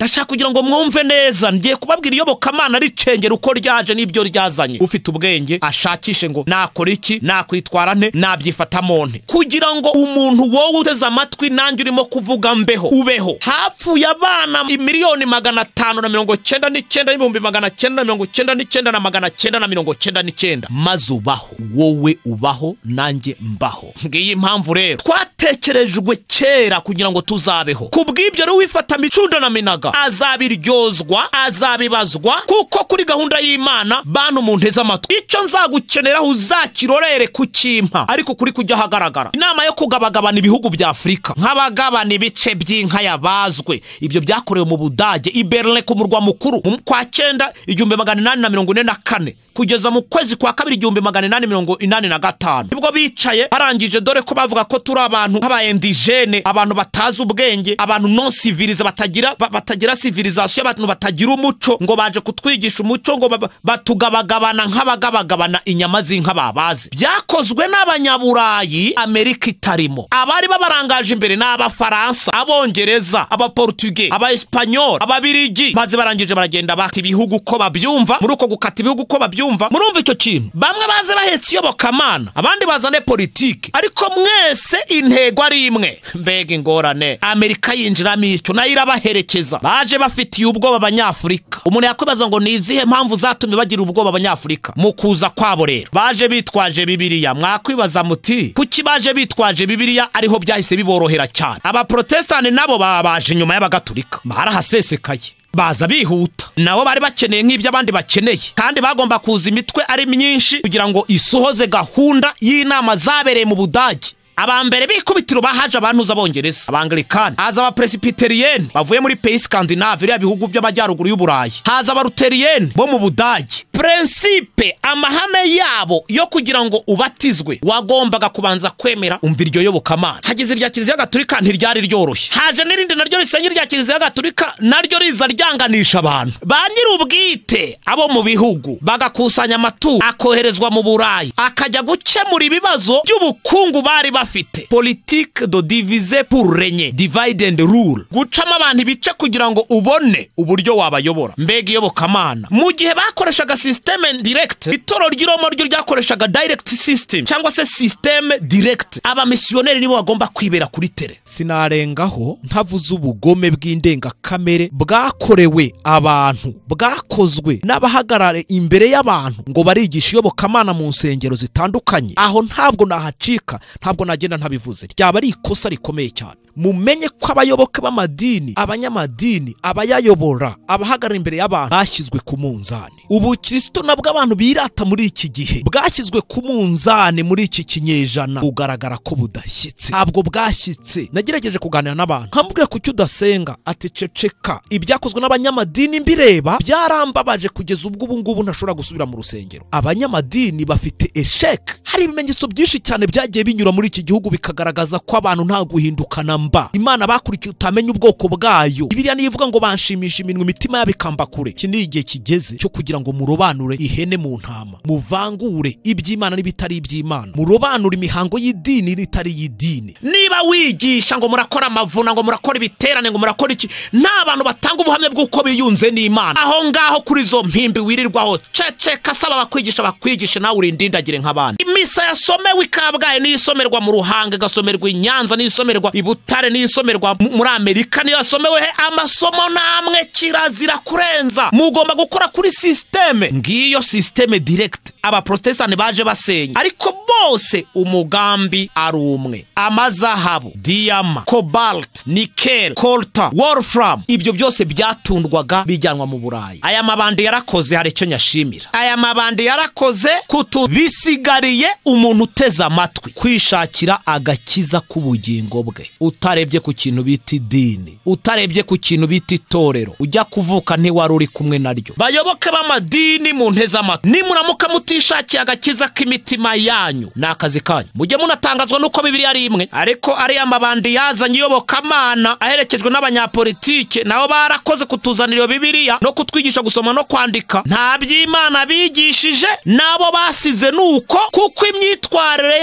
ndashaka kugira ngo mwumve neza ngiye kubabwira iyobokamana ricengera uko ryaje n'ibyo ryazanye ufite ubwenge ashakishe ngo nakora iki nakwitwara nte nabyifatamo nte kugira ngo umuntu wowe uteze amatwi nanjye urimo kuvuga mbeho ubeho hapfuye abana miliyoni magana atanu na mirongo cyenda n'icyenda n'ibihumbi magana cyenda na mirongo cyenda n'icyenda na magana cyenda na mirongo cyenda n'icyenda maze ubaho wowe ubaho nanjye mbaho ngiyi impamvu rero twatekerejwe kera kugira ngo tuzabeho ku bw'ibyo rero wifata micundo na minaga azabiryozwa azabibazwa kuko kuri gahunda y'imana bantu mu nteze amatwi icyo nzagukeneraho uzakirorere kukimpa ariko kuri kujya ahagaragara inama yo kugabagabana ibihugu bya afurika nk'abagabana ibice by'inka yabazwe ibyo byakorewe mu budage i berlin ku murwa mukuru mu kwa cyenda igihumbi magana inani na mirongo ine na kane kugeza mu kwezi kwa kabiri igihumbi magana inani mirongo inani na gatanu nibwo bicaye barangije dore ko bavuga ko turi abantu nk'abayendigene abantu batazi ubwenge abantu non sivilize batagira ba- batagira sivilizasiyo abantu batagira umuco ngo baje kutwigisha umuco ngo ba- batugabagabana nk'abagabagabana inyama z'inka babaze byakozwe n'abanyaburayi amerika itarimo abari babarangaje imbere ni abafaransa abongereza abaportuge abaesipanyoli ababirigi maze barangije baragenda bata ibihugu uko babyumva muri uko gukata ibihugu uko babyumva murumva icyo kintu bamwe baze bahetse iyobokamana abandi bazane politiki ariko mwese intego ari imwe mbega ingorane amerika yinjiramo icyo nayo irabaherekeza baje bafitiye ubwoba abanyafurika umuntu yakwibaza ngo ni izihe mpamvu zatumye bagira ubwoba abanyafurika mu kuza kwabo rero baje bitwaje bibiliya mwakwibaza muti kuki baje bitwaje bibiliya ariho byahise biborohera cyane abaprotestani nabo baba baje inyuma y'abagatulika barahasesekaye baza bihuta nabo bari bakeneye nk'ibyo abandi bakeneye kandi bagomba kuza imitwe ari myinshi kugira ngo isuhoze gahunda y'inama zabereye mu budage aba mbere bikubitiro bahaje abantu z'abongereza abangilikani haza abapresipiterieni bavuye muri peyi skandinave biriya bihugu by'amajyaruguru y'uburayi haza abaruteriyeni bo mu budage prinsipe amahame yabo yo kugira ngo ubatizwe wagombaga kubanza kwemera umva iryo yobokamana hageze irya kiliziya gaturika ntiryari ryoroshye haje n'irindi naryo risenye irya kiliziya gaturika naryo riza ryanganisha abantu ba nyir'ubwite abo mu bihugu bagakusanya amaturo akoherezwa mu burayi akajya gukemura ibibazo by'ubukungu bari bafite politike do divize pour renye divide and rule gucamo abantu ibice kugira ngo ubone uburyo wabayobora mbega iyobokamana mu gihe bakoreshaga sisiteme direkite itoro ry'iroma ryo ryakoreshaga dayirekiti sisiteme cyangwa se sisiteme direkite abamisiyoneri nibo bagomba kwibera kuri tere sinarengaho ntavuze ubugome bw'indengakamere bwakorewe abantu bwakozwe n'abahagarare imbere y'abantu ngo barigishe iyobokamana mu nsengero zitandukanye aho ntabwo nahacika ntabwo nagenda ntabivuze ryaba ari ikosa rikomeye cyane mumenye ko abayoboke b'amadini abanyamadini abayayobora abahagarara imbere y'abantu bashyizwe ku munzani ubukirisitu nabwo abantu birata muri iki gihe bwashyizwe ku munzani muri iki kinyejana bugaragara ko budashyitse ntabwo bwashyitse nagerageje kuganira n'abantu nkambwira kuki udasenga ati ceceka ibyakozwe n'abanyamadini mbireba byarambabaje kugeza ubwo ubu ngubu ntashobora gusubira mu rusengero abanyamadini bafite esheke hari ibimenyetso byinshi cyane byagiye binyura muri iki gihugu bikagaragaza ko abantu nta guhindukana mba imana bakurikiye utamenya ubwoko bwayo bibiriya niyo ivuga ngo banshimisha iminwa imitima yabo ikamba kure iki ni igihe kigeze cyo kugira ngo murobanure ihene mu ntama muvangure iby'imana n'ibitari iby'imana murobanure imihango y'idini n'itari iy'idini niba wigisha ngo murakora amavuna ngo murakora ibiterane ngo murakora iki nta bantu batanga ubuhamya bw'uko biyunze n'imana aho ngaho kuri izo mpimbi wirirwaho ceceka asaba abakwigisha bakwigishe nawe urindindagire nk'abandi imisa yasomewe i kabgayi niyo isomerwa mu ruhanga igasomerwa i nyanza niyo isomerwa i butare niyo isomerwa mu- muri amerika niyo yasomewe he amasomo namwe kirazira kurenza mugomba gukora kuri sisiteme ngiyo sisiteme direkite abaprotestani baje basenya ariko bose umugambi ari umwe amazahabu diyama kobalt nikel kolta wolfram ibyo byose byatundwaga bijyanwa mu burayi aya mabandi yarakoze hari icyo nyashimira aya mabandi yarakoze kutu bisigariye umuntu uteze amatwi kwishakira agakiza k'ubugingo bwe utarebye ku kintu bita idini utarebye ku kintu bita itorero ujya kuvuka ntiwari uri kumwe naryo bayoboke b'amadini mu nteze amatwi nimuramuka muti mutishakiye agakiza k'imitima yanyu ni akazi kanyu mujye munatangazwa n'uko bibiri ari imwe ariko ariya mabandi yazanye iyobokamana aherekejwe n'abanyapolitike nabo barakoze kutuzanira iyo bibiliya no kutwigisha gusoma no kwandika nta by'imana bigishije nabo basize nuko kuko imyitwarire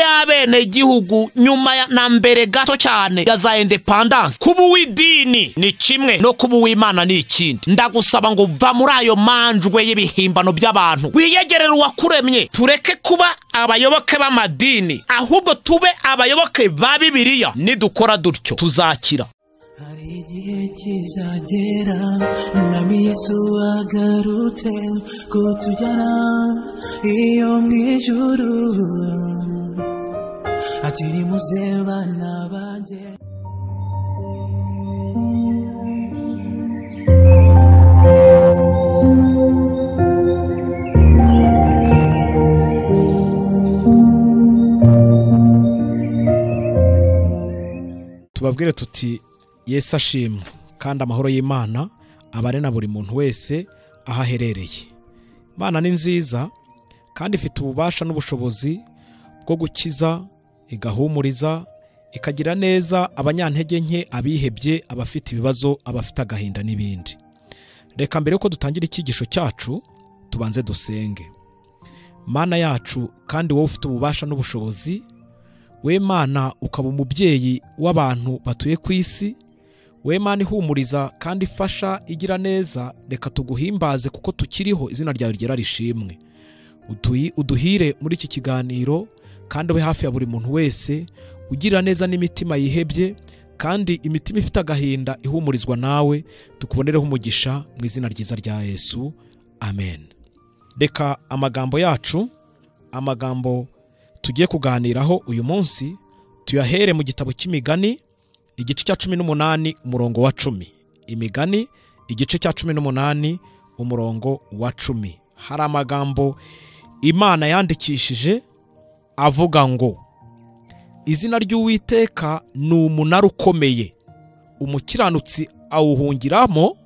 y'abenegihugu nyuma ya na mbere gato cyane ya za indepandanse kuba uw'idini ni kimwe no kuba uw'imana ni ikindi ndagusaba ngo va muri ayo manjwe y'ibihimbano by'abantu wiyegerere uwakuremye tureke kuba abayoboke b'amadini ahubwo tube abayoboke ba bibiliya nidukora dutyo tuzakira hari igihe kizagera umwami yesu agarutse kutujyana iyo mu ijuru akiri muze bana banjye tubabwire tuti yesu ashimwe kandi amahoro y'imana abare na buri muntu wese aho aherereye imana ni nziza kandi ifite ububasha n'ubushobozi bwo gukiza igahumuriza ikagira neza abanyantege nke abihebye abafite ibibazo abafite agahinda n'ibindi reka mbere yuko dutangira icyigisho cyacu tubanze dusenge mana yacu kandi wowe ufite ububasha n'ubushobozi we mana ukaba umubyeyi w'abantu batuye ku isi we mana ihumuriza kandi ifasha igira neza reka tuguhimbaze kuko tukiriho izina ryawe rigera rishimwe Uduhi- uduhire muri iki kiganiro kandi ube hafi ya buri muntu wese ugira neza n'imitima yihebye kandi imitima ifite agahinda ihumurizwa nawe tukubonereho umugisha mu izina ryiza rya yesu amen reka amagambo yacu amagambo tugiye kuganiraho uyu munsi tuyahere mu gitabo cy'imigani igice cya cumi n'umunani umurongo wa cumi imigani igice cya cumi n'umunani umurongo wa cumi hari amagambo imana yandikishije avuga ngo izina ry'uwiteka ni umunara ukomeye umukiranutsi awuhungiramo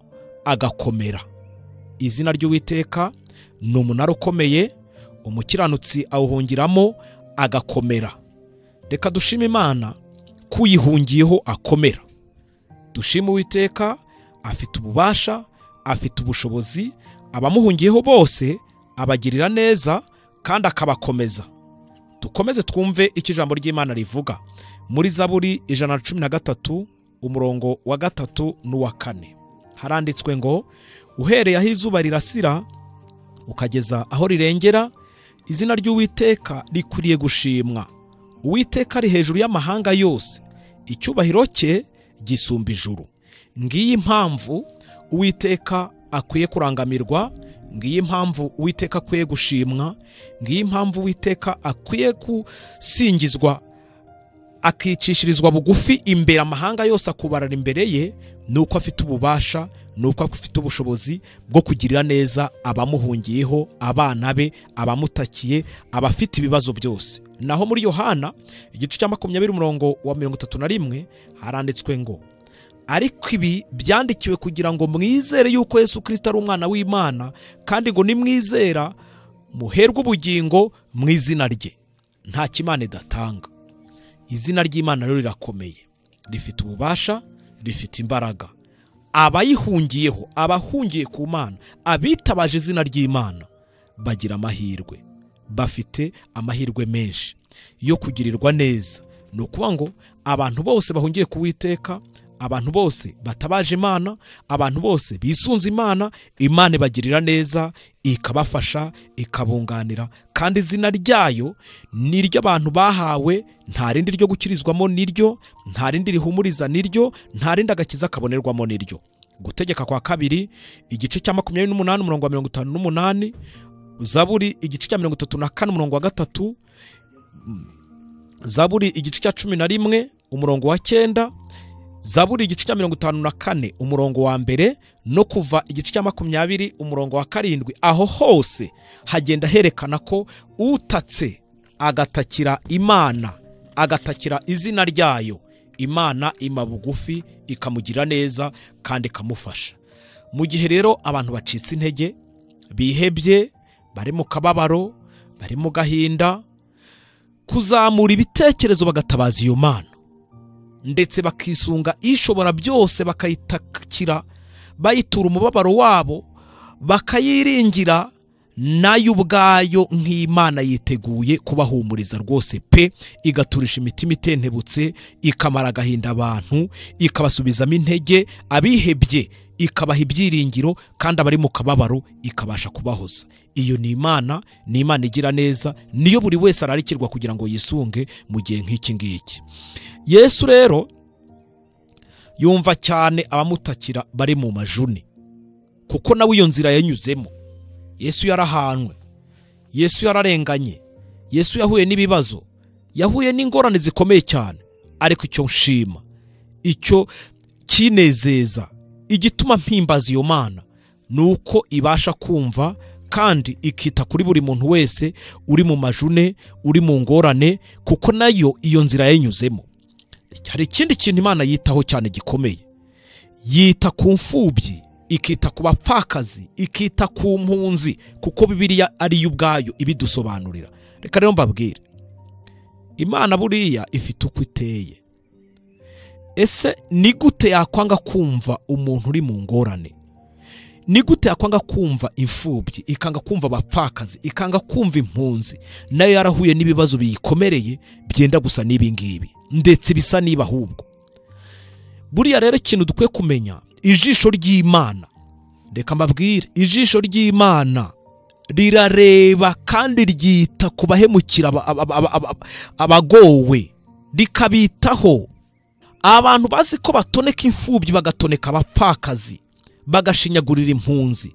agakomera izina ry'uwiteka ni umunara ukomeye umukiranutsi awuhungiramo agakomera reka dushime imana ko uyihungiyeho akomera dushime uwiteka afite ububasha afite ubushobozi abamuhungiyeho bose abagirira neza kandi akabakomeza dukomeze twumve icyo ijambo ry'imana rivuga muri zaburi ijana na cumi na gatatu umurongo wa gatatu n'uwa kane haranditswe ngo uhereye aho izuba rirasira ukageza aho rirengera izina ry'uwiteka rikwiriye gushimwa uwiteka ari hejuru y'amahanga yose icyubahiro cye gisumba ijuru ngiyi impamvu uwiteka akwiye kurangamirwa ngiyi impamvu uwiteka akwiye gushimwa ngiyi impamvu uwiteka akwiye gusingizwa akicishirizwa bugufi imbere amahanga yose akubarara imbere ye ni uko afite ububasha ni uko afite ubushobozi bwo kugirira neza abamuhungiyeho abana be abamutakiye abafite ibibazo byose naho muri yohana igice cya makumyabiri umurongo wa mirongo itatu na rimwe haranditswe ngo ariko ibi byandikiwe kugira ngo mwizere yuko yesu kirisita ari umwana w'imana kandi ngo nimwizera muherwe ubugingo mu izina rye nta kimana idatanga izina ry'imana rero rirakomeye rifite ububasha rifite imbaraga abayihungiyeho abahungiye ku mana abitabaje izina ry'imana bagira amahirwe bafite amahirwe menshi yo kugirirwa neza ni ukuvuga ngo abantu bose bahungiye ku witeka abantu bose batabaje imana abantu bose bisunze imana imana ibagirira neza ikabafasha ikabunganira kandi izina ryayo ni iry'abantu bahawe nta rindi ryo gukirizwamo niryo nta rindi rihumuriza niryo nta rindi agakiza kabonerwamo niryo gutegeka kwa kabiri igice cya makumyabiri n'umunani umurongo wa mirongo itanu n'umunani zaburi igice cya mirongo itatu na kane umurongo wa gatatu zaburi igice cya cumi na rimwe umurongo wa cyenda zaburi igice cya mirongo itanu na kane umurongo wa mbere no kuva igice cya makumyabiri umurongo wa karindwi aho hose hagenda herekana ko utatse agatakira imana agatakira izina ryayo imana ima bugufi ikamugira neza kandi ikamufasha mu gihe rero abantu bacitse intege bihebye bari mu kababaro bari mu gahinda kuzamura ibitekerezo bagatabaza iyo mana ndetse bakisunga ishobora byose bakayitakira bayitura umubabaro wabo bakayiringira nayo ubwayo nk'imana yiteguye kubahumuriza rwose pe igaturisha imitima itentebutse ikamara agahinda abantu ikabasubizamo intege abihebye ikabaha ibyiringiro kandi abari mu kababaro ikabasha kubahoza iyo ni imana ni imana igira neza niyo buri wese ararikirwa kugira ngo yisunge mu gihe nk'iki ngiki yesu rero yumva cyane abamutakira bari mu majuni kuko nawe iyo nzira yanyuzemo yesu yarahanwe yesu yararenganye yesu yahuye n'ibibazo yahuye n'ingorane zikomeye cyane ariko icyo nshima icyo kinezeza igituma mpimbaza iyo mana ni uko ibasha kumva kandi ikita kuri buri muntu wese uri mu majune uri mu ngorane kuko nayo iyo nzira yanyuzemo hari ikindi kintu imana yitaho cyane gikomeye yita ku mfubyi ikita ku bapfakazi ikita ku mpunzi kuko bibiriya ari yo ubwayo ibidusobanurira reka rero mbabwire imana buriya ifite uko iteye ese ni gute yakwanga kumva umuntu uri mu ngorane ni gute yakwanga kumva imfubyi ikanga kumva abapfakazi ikanga kumva impunzi nayo yarahuye n'ibibazo biyikomereye byenda gusa n'ibi ngibi ndetse bisa niba ahubwo buriya rero ikintu dukwiye kumenya ijisho ry'imana reka mbabwire ijisho ry'imana rirareba kandi ryita ku bahemukira aba- aba- aba- aba- abagowe rikabitaho abantu bazi ko batoneka imfubyi bagatoneka abapfakazi bagashinyagurira impunzi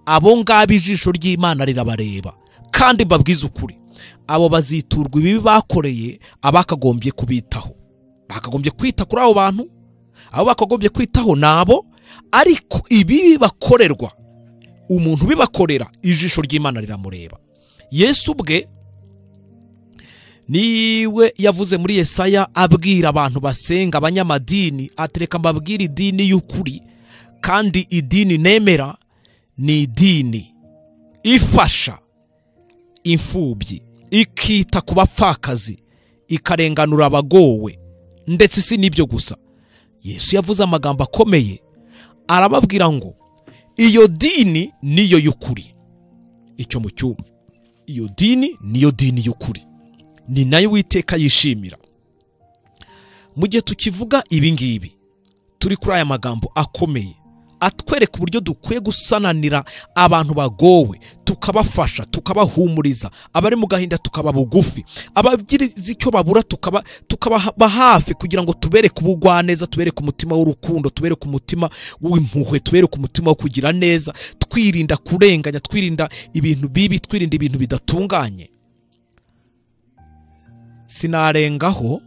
abo ngabo ijisho ry'imana rirabareba kandi mbabwize ukuri abo baziturwa ibibi bakoreye abakagombye kubitaho bakagombye kwita kuri abo bantu abo bakagombye kwitaho ni abo ariko ibibi bakorerwa umuntu ubibakorera ijisho ry'imana riramureba yesu ubwe niwe yavuze muri yesaya abwira abantu basenga abanyamadini atereka mbabwire idini y'ukuri kandi idini nemera ni idini ifasha imfubyi ikita ku bapfakazi ikarenganura abagowe ndetse si n'ibyo gusa yesu yavuze amagambo akomeye arababwira ngo iyo dini niyo y'ukuri icyo mu cyumva iyo dini niyo dini y'ukuri ni nayo witeka yishimira mu gihe tukivuga ibi ngibi turi kuri aya magambo akomeye atwereka uburyo dukwiye gusananira abantu bagowe tukabafasha tukabahumuriza abari mu gahinda tukaba bugufi abagirize icyo babura tukaba tukababa hafi kugira ngo tubereke ubugwaneza tubereke umutima w'urukundo tubereke umutima w'impuhwe tubereke umutima wo kugira neza twirinda kurenganya twirinda ibintu bibi twirinda ibintu bidatunganye sinarengaho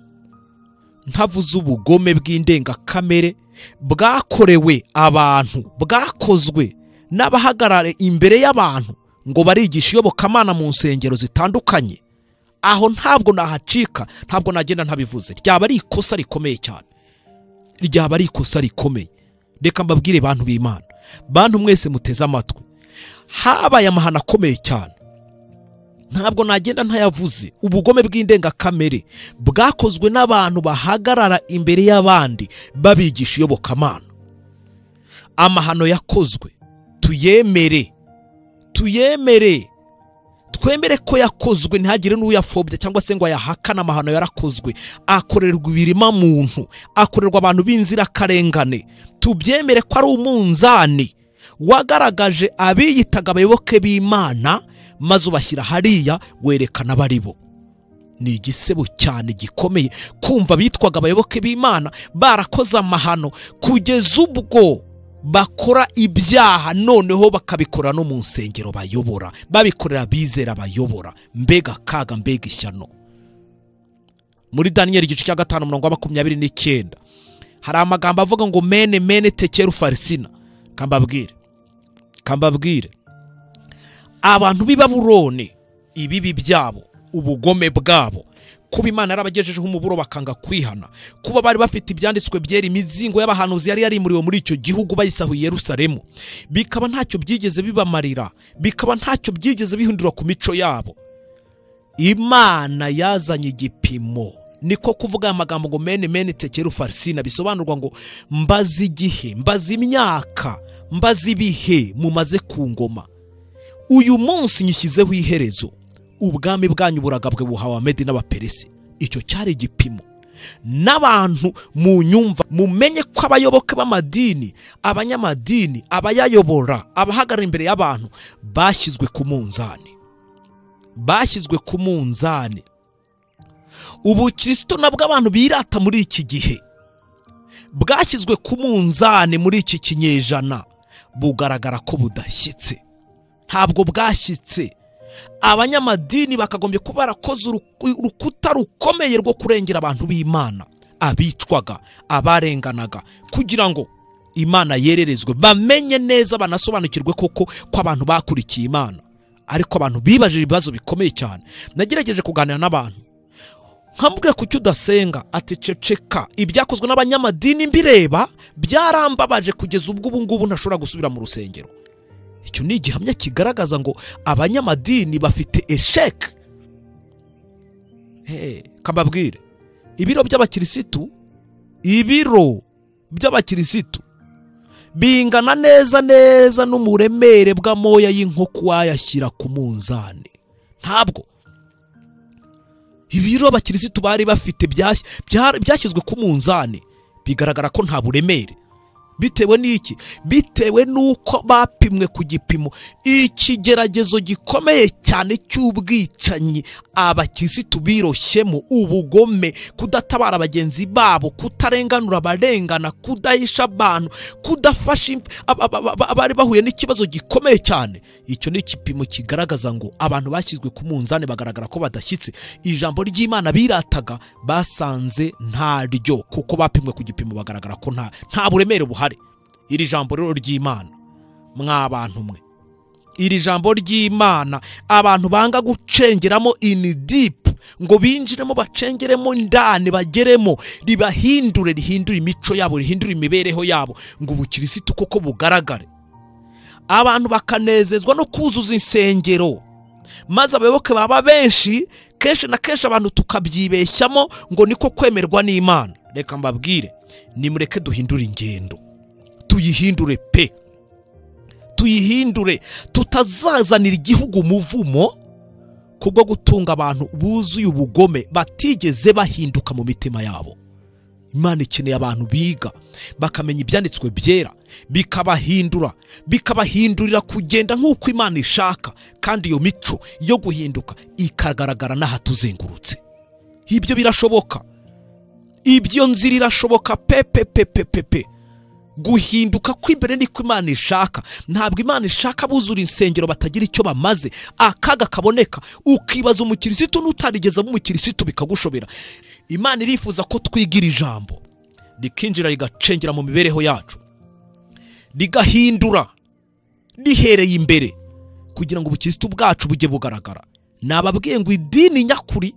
ntavuze ubugome bw'indengakamere bwakorewe abantu bwakozwe n'abahagarare imbere y'abantu ngo barigishe iyobokamana mu nsengero zitandukanye aho ntabwo nahacika ntabwo nagenda ntabivuze ryaba ari ikosa rikomeye cyane ryaba ari ikosa rikomeye reka mbabwire bantu b'imana bantu mwese muteze amatwi habaye amahano akomeye cyane ntabwo nagenda ntayavuze ubugome bw'indengakamere bwakozwe n'abantu bahagarara imbere y'abandi babigisha iyobokamana amahano yakozwe tuyemere tuyemere twemere ko yakozwe ntihagire n'uyafobya cyangwa se ngo ayahakane amahano yarakozwe akorerwa ibirima muntu akorerwa abantu b'inzirakarengane tubyemere ko ari umunzani wagaragaje abiyitaga abayoboke b'imana maze ubashyira hariya werekana abari bo ni igisebo cyane gikomeye kumva bitwaga abayoboke b'imana barakoze amahano kugeza ubwo bakora ibyaha noneho bakabikora no mu nsengero bayobora babikorera bizera bayobora mbega akaga mbega ishyano muri daniyeli igice cya gatanu umurongo wa makumyabiri n'icyenda hari amagambo avuga ngo mene mene tekera ufarisina kambabwire kambabwire abantu b'i Babuloni ibibi byabo ubugome bwabo kuba imana yarabagejejeho umuburo bakanga kwihana kuba bari bafite ibyanditswe byera imizingo y'abahanuzi yari yarimuriwe muri icyo gihugu bayisahuye i Yerusalemu bikaba ntacyo byigeze bibamarira bikaba ntacyo byigeze bihindura ku mico yabo imana yazanye igipimo niko kuvuga aya magambo ngo meni meni tekera ufarisina bisobanurwa ngo mbaze igihe mbaze imyaka mbaze ibihe mumaze ku ngoma uyu munsi nyishyizeho iherezo ubwami bwanyu buragabwe buhawe amedi n'abaperesi icyo cyari igipimo n'abantu mu nyumva mumenye ko abayoboke b'amadini abanyamadini abayayobora abahagarara imbere y'abantu bashyizwe ku munzani bashyizwe ku munzani ubukristo nabwo abantu birata muri iki gihe bwashyizwe ku munzani muri iki kinyejana bugaragara ko budashyitse ntabwo bwashyitse abanyamadini bakagombye kuba barakoze uruku- urukuta rukomeye rwo kurengera abantu b'imana abicwaga abarenganaga kugira ngo imana yererezwe bamenye neza banasobanukirwe koko ko abantu bakurikiye imana ariko abantu bibajije ibibazo bikomeye cyane nagerageje kuganira n'abantu nkamubwira kuki udasenga ati ceceka ibyakozwe n'abanyamadini mbireba byarambabaje kugeza ubwo ubu ngubu ntashobora gusubira mu rusengero icyo ni igihamya kigaragaza ngo abanyamadini bafite esheke Hey, kambabwire ibiro by'abakirisitu ibiro by'abakirisitu bingana neza neza n'umuremere bw'amoya y'inkoko wayashyira ku munzani ntabwo ibiro abakirisitu bari bafite byas- bya- byashyizwe ku munzani bigaragara ko nta buremere bitewe n'iki bitewe n'uko bapimwe ku gipimo ikigeragezo gikomeye cyane cy'ubwicanyi abakirisitu biroshyemo ubugome kudatabara bagenzi babo kutarenganura abarengana kudahisha abantu kudafasha imp- aba- aba- aba- abari bahuye n'ikibazo gikomeye cyane icyo ni igipimo kigaragaza ngo abantu bashyizwe ku munzani bagaragara ko badashyitse ijambo ry'imana birataga basanze ntaryo kuko bapimwe ku gipimo bagaragara ko nta nta buremere buhari iri jambo rero ry'imana mwa bantu mwe iri jambo ry'imana abantu banga gucengeramo ini dipu ngo binjiremo bacengeremo indani bageremo ribahindure rihindure imico yabo rihindure imibereho yabo ngo ubukirisitu koko bugaragare abantu bakanezezwa no kuzuza insengero maze abayoboke baba benshi kenshi na kenshi abantu tukabyibeshyamo ngo niko kwemerwa n'imana reka mbabwire nimureke duhindure ingendo tuyihindure pe tuyihindure tutazazanira igihugu umuvumo kubwo gutunga abantu buzuye ubugome batigeze bahinduka mu mitima yabo imana ikeneye abantu biga bakamenya ibyanditswe byera bikabahindura bikabahindurira kugenda nk'uko imana ishaka kandi iyo mico yo guhinduka ikagaragara n'ahatuzengurutse ibyo birashoboka ibyo nzira irashoboka pepepepepepe guhinduka kw'imbere niko imana ishaka ntabwo imana ishaka abuzura insengero batagira icyo bamaze akaga kaboneka ukibaza umukirisitu n'utarigeze aba umukirisitu bikagushobera imana irifuza ko twigira ijambo rikinjira rigacengera mu mibereho yacu rigahindura rihereye imbere kugira ngo ubukirisitu bwacu bujye bugaragara nababwiye ngo idini nyakuri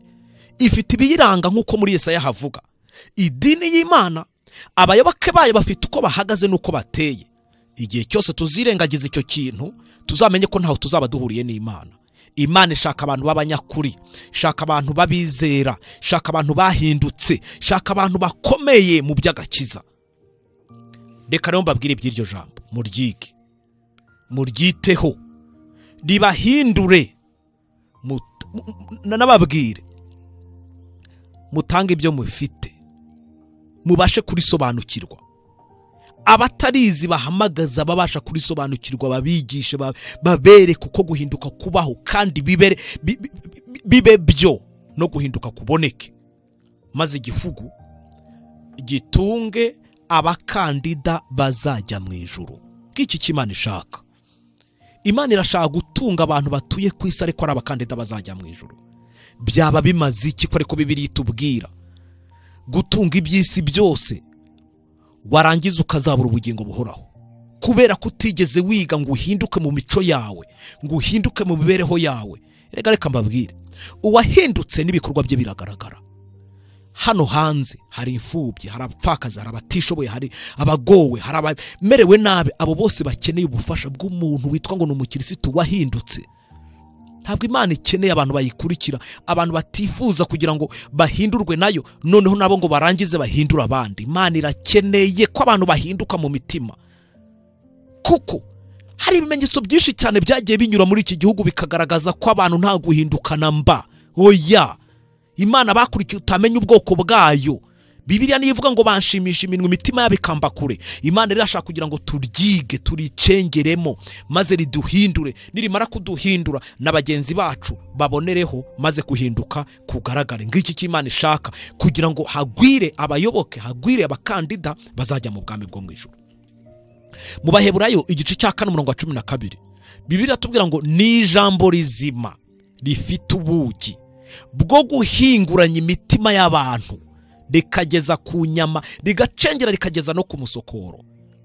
ifite ibiyiranga nk'uko muri yesaya havuga idini y'imana abayoboke bayo bafite uko bahagaze n'uko bateye igihe cyose tuzirengagiza icyo kintu tuzamenye ko ntaho tuzaba duhuriye n'imana imana ishaka abantu b'abanyakuri ishaka abantu b'abizera ishaka abantu bahindutse ishaka abantu bakomeye mu by'agakiza reka rero mbabwire iby'iryo jambo muryige muryiteho ribahindure Mu- mu- mu- nanababwire mutange ibyo mufite mubashe kurisobanukirwa abatarizi bahamagaza babasha kurisobanukirwa babigishe ba- babereke uko guhinduka kubaho kandi bibere bi- bi- bi- bibe byo no guhinduka kuboneke maze igihugu gitunge abakandida bazajya mu ijuru nk'iki cy'imana ishaka imana irashaka gutunga abantu batuye ku isi ariko ari abakandida bazajya mu ijuru byaba bimaze iki ko ariko bibiri itubwira gutunga iby'isi byose warangiza ukazabura ubugingo buhoraho kubera ko utigeze wiga ngo uhinduke mu mico yawe ngo uhinduke mu mibereho yawe reka reka mbabwire uwahindutse n'ibikorwa bye biragaragara hano hanze hari imfubyi hari abapfakazi hari abatishoboye hari abagowe hari abamerewe nabi abo bose bakeneye ubufasha bw'umuntu witwa ngo ni umukirisitu wahindutse ntabwo imana ikeneye abantu bayikurikira abantu batifuza kugira ngo bahindurwe nayo noneho nabo ngo barangize bahindure abandi imana irakeneye ko abantu bahinduka mu mitima kuko hari ibimenyetso byinshi cyane byagiye binyura muri iki gihugu bikagaragaza ko abantu nta guhindukana mba oya imana bakurikiye utamenya ubwoko bwayo bibiliya niyo ivuga ngo banshimisha iminwa imitima yabo ikamba kure imana rero irashaka kugira ngo turyige turicengeremo maze riduhindure nirimara kuduhindura na bagenzi bacu babonereho maze kuhinduka kugaragare ng'iki cy'imana ishaka kugira ngo hagwire abayoboke hagwire abakandida bazajya mu bwami bwo mu ijoro mu baheburayo igice cya kane umurongo wa cumi na kabiri bibiri iratubwira ngo ni ijambo rizima rifite ubugi bwo guhinguranya imitima y'abantu rikageza ku nyama rigacengera rikageza no ku musokoro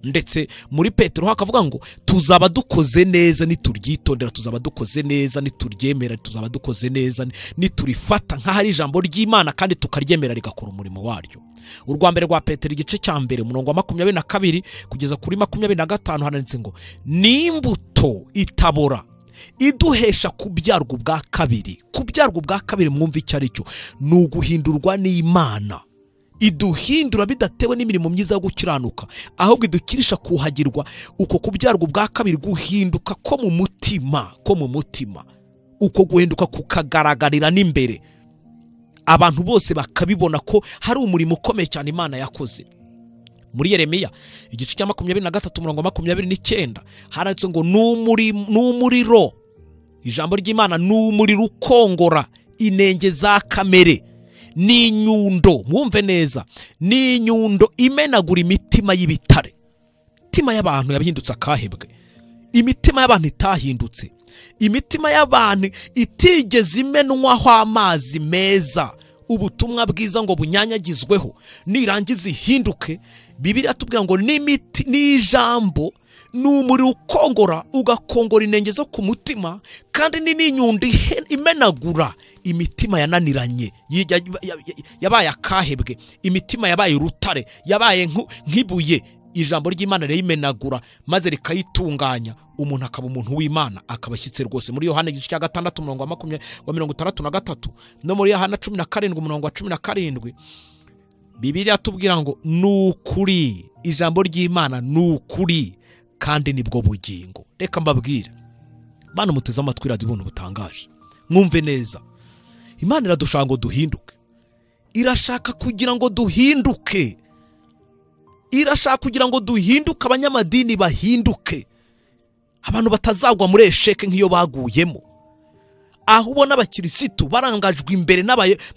ndetse muri petero hakavuga ngo tuzaba dukoze neza nituryitondera tuzaba dukoze neza nituryemera tuzaba dukoze neza niturifata nk'aho ari ijambo ry'imana kandi tukaryemera rigakora umurimo waryo urwa mbere rwa petero igice cya mbere umurongo wa makumyabiri na kabiri kugeza kuri makumyabiri na gatanu handitse ngo n'imbuto itabora iduhesha kubyarwa ubwa kabiri kubyarwa ubwa kabiri mwumva icyo ari cyo ni uguhindurwa n'imana iduhindura bidatewe n'imirimo myiza yo gukiranuka ahubwo idukirisha kuhagirwa uko kubyarwa ubwa kabiri guhinduka ko mu mutima ko mu mutima uko guhinduka kukagaragarira n'imbere abantu bose bakabibona ko hari umurimo ukomeye cyane imana yakoze muri yeremiya igice cya makumyabiri na gatatu umurongo makumyabiri n'icyenda handitse ngo ni umuriro ijambo ry'imana ni umuriro ukongora inenge za kamere ni inyundo mwumve neza ni inyundo imenagura imitima y'ibitare imitima y'abantu yabihindutse akahebwe imitima y'abantu itahindutse imitima y'abantu itigeze imenwaho amazi meza ubutumwa bwiza ngo bunyanyagizweho nirangiza ihinduke bibiriya tubwira ngo n'imiti n'ijambo ni umuriro ukongora ugakongora inenge zo ku mutima kandi ni n'inyundo imenagura imitima yananiranye yabaye akahebwe imitima yabaye urutare yabaye nk'ibuye ijambo ry'imana ririmenagura maze rikayitunganya umuntu akaba umuntu w'imana akaba ashyitse rwose muri yohana igice cya gatandatu umurongo wa mirongo itandatu na gatatu no muri yohana cumi na karindwi umurongo wa cumi na karindwi bibiriya tubwira ngo ni ukuri ijambo ry'imana ni ukuri kandi nibwo bugingo reka mbabwire imana umuteze amatwi radiyo ubuntu butangaje mwumve neza imana iradushaka ngo duhinduke irashaka kugira ngo duhinduke irashaka kugira ngo duhinduke abanyamadini bahinduke abantu batazagwa muri esheke nk'iyo baguyemo aho ubona abakirisitu barangajwe imbere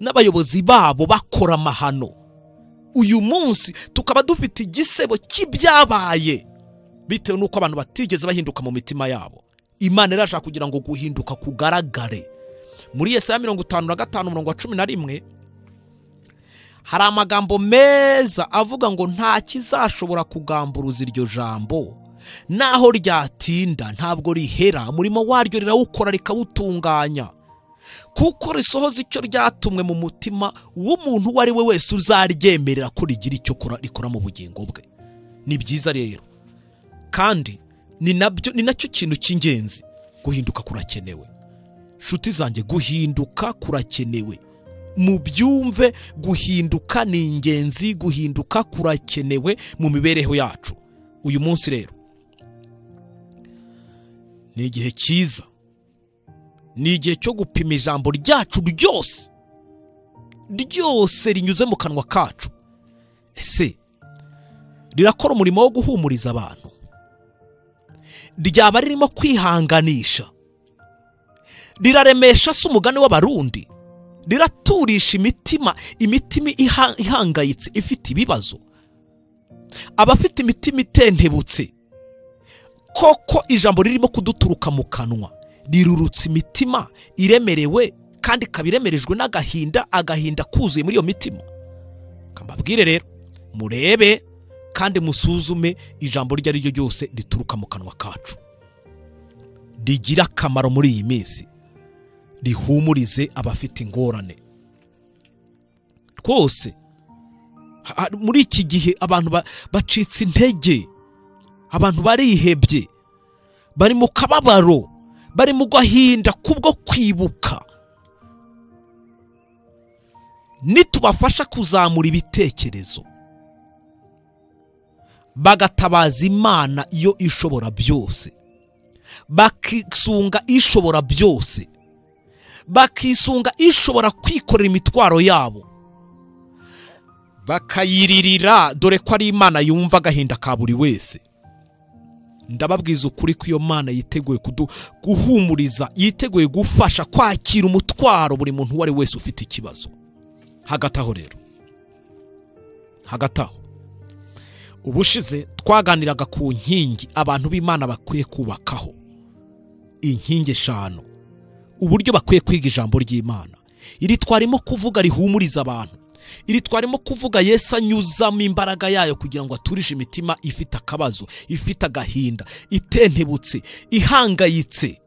n'abayobozi babo bakora amahano uyu munsi tukaba dufite igisebo cy'ibyabaye bitewe n'uko abantu batigeze bahinduka mu mitima yabo imana irashaka kugira ngo guhinduka kugaragare muri yesaya mirongo itanu na gatanu umurongo wa cumi na rimwe hari amagambo meza avuga ngo nta kizashobora kugamburuza iryo jambo naho ryatinda ntabwo rihera umurimo waryo rirawukora rikawutunganya kuko risohoza icyo ryatumwe mu mutima w'umuntu uwo ari we wese uzaryemerera ko rigira icyo rikora mu bugingo bwe ni byiza rero kandi ni nabyo ni nacyo kintu cy'ingenzi guhinduka kurakenewe nshuti zanjye guhinduka kurakenewe mu byumve guhinduka ni ingenzi guhinduka kurakenewe mu mibereho yacu uyu munsi rero ni igihe cyiza ni igihe cyo gupima ijambo ryacu ryose ryose rinyuze mu kanwa kacu ese rirakora umurimo wo guhumuriza abantu ryaba ririmo kwihanganisha riraremesha se umugani w'abarundi riraturisha imitima imitima ihangayitse ifite ibibazo abafite imitima itentebutse koko ijambo ririmo kuduturuka mu kanwa rirurutse imitima iremerewe kandi ikaba iremerejwe n'agahinda agahinda kuzuye muri iyo mitima mbabwire rero murebe kandi musuzume ijambo iryo ari ryo ryose rituruka mu kanwa kacu rigira akamaro muri iyi minsi rihumurize abafite ingorane rwose muri iki gihe abantu bacitse intege abantu barihebye bari mu kababaro bari mu gahinda kubwo kwibuka nitubafasha kuzamura ibitekerezo bagatabaza imana iyo ishobora byose bakisunga ishobora byose bakisunga ishobora kwikorera imitwaro yabo bakayiririra dore ko ari imana yumva agahinda ka buri wese ndababwiza ukuri ko iyo mana yiteguye kudu- guhumuriza yiteguye gufasha kwakira umutwaro buri muntu uwo ari wese ufite ikibazo hagati aho rero hagati aho ubushize twaganiraga ku nkingi abantu b'imana bakwiye kubakaho inkingi eshanu uburyo bakwiye kwiga ijambo ry'imana iri twarimo kuvuga rihumuriza abantu iri twarimo kuvuga yesu anyuzamo imbaraga yayo kugira ngo aturishe imitima ifite akabazo ifite agahinda itentebutse ihangayitse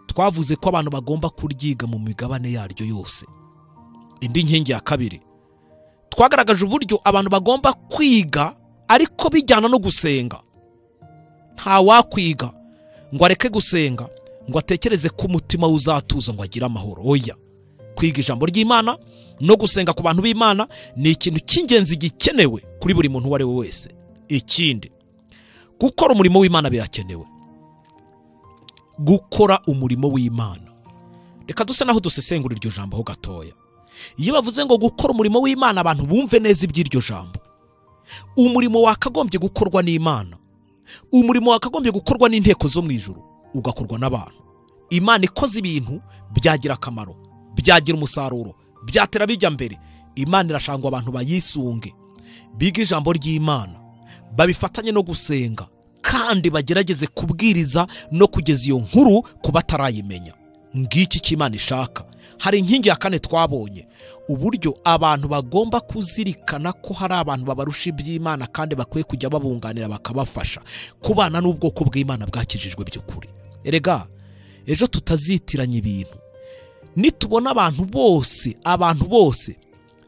twavuze ko abantu bagomba kuryiga mu migabane yaryo yose indi nkingi ya kabiri twagaragaje uburyo abantu bagomba kwiga ariko bijyana no gusenga nta wakwiga ngo areke gusenga ngo atekereze ko umutima we uzatuza ngo agire amahoro oya kwiga ijambo ry'imana no gusenga ku bantu b'imana ni ikintu cy'ingenzi gikenewe kuri buri muntu uwo ari we wese ikindi gukora umurimo w'imana birakenewe gukora umurimo w'imana reka duse naho dusesengura iryo jambo ho gatoya iyo bavuze ngo gukora umurimo w'imana abantu bumve neza iby'iryo jambo umurimo wakagombye gukorwa n'imana umurimo wakagombye gukorwa n'inteko zo mu ijuru ugakorwa n'abantu imana ikoze ibintu byagira akamaro byagira umusaruro byatera bijya mbere imana irashaka ngo abantu bayisunge biga ijambo ry'imana babifatanye no gusenga kandi bagerageze kubwiriza no kugeza iyo nkuru ku batarayimenya ngiki icyo imana ishaka hari inkingi ya kane twabonye uburyo abantu bagomba kuzirikana ko hari abantu babarusha iby'imana kandi bakwiye kujya babunganira bakabafasha kubana n'ubwoko bw'imana bwakijijwe by'ukuri erega ejo tutazitiranya ibintu nitubona abantu bose abantu bose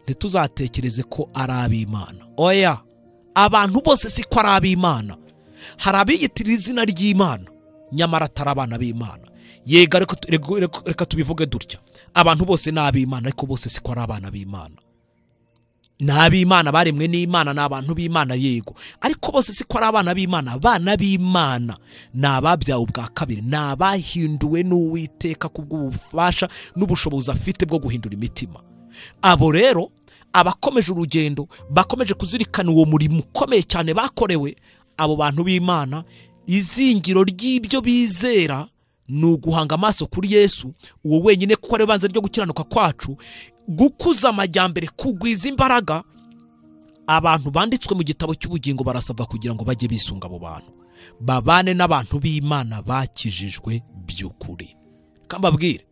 ntituzatekereze ko ari ab'imana oya abantu bose si ko ari ab'imana hari abiyitirira izina ry'imana nyamara atari abana b'imana yega ariko tu- rego- reko- reka tubivuge dutya abantu bose ni ab'imana ariko bose si ko ari abana b'imana ni ab'imana baremwe n'imana ni abantu b'imana yego ariko bose si ko ari abana b'imana abana b'imana ni ababyawe ubwa kabiri ni abahinduwe n'uwiteka kubw'ubufasha n'ubushobozi afite bwo guhindura imitima abo rero abakomeje urugendo bakomeje kuzirikana uwo murimo ukomeye cyane bakorewe abo bantu b'imana izingiro ry'ibyo bizera ni uguhanga amaso kuri yesu uwo wenyine kuko ari we banze ryo gukiranuka kwacu gukuza amajyambere kugwiza imbaraga abantu banditswe mu gitabo cy'ubugingo barasabwa kugira ngo bajye bisunga abo bantu babane n'abantu b'imana bakijijwe by'ukuri kandi mbabwire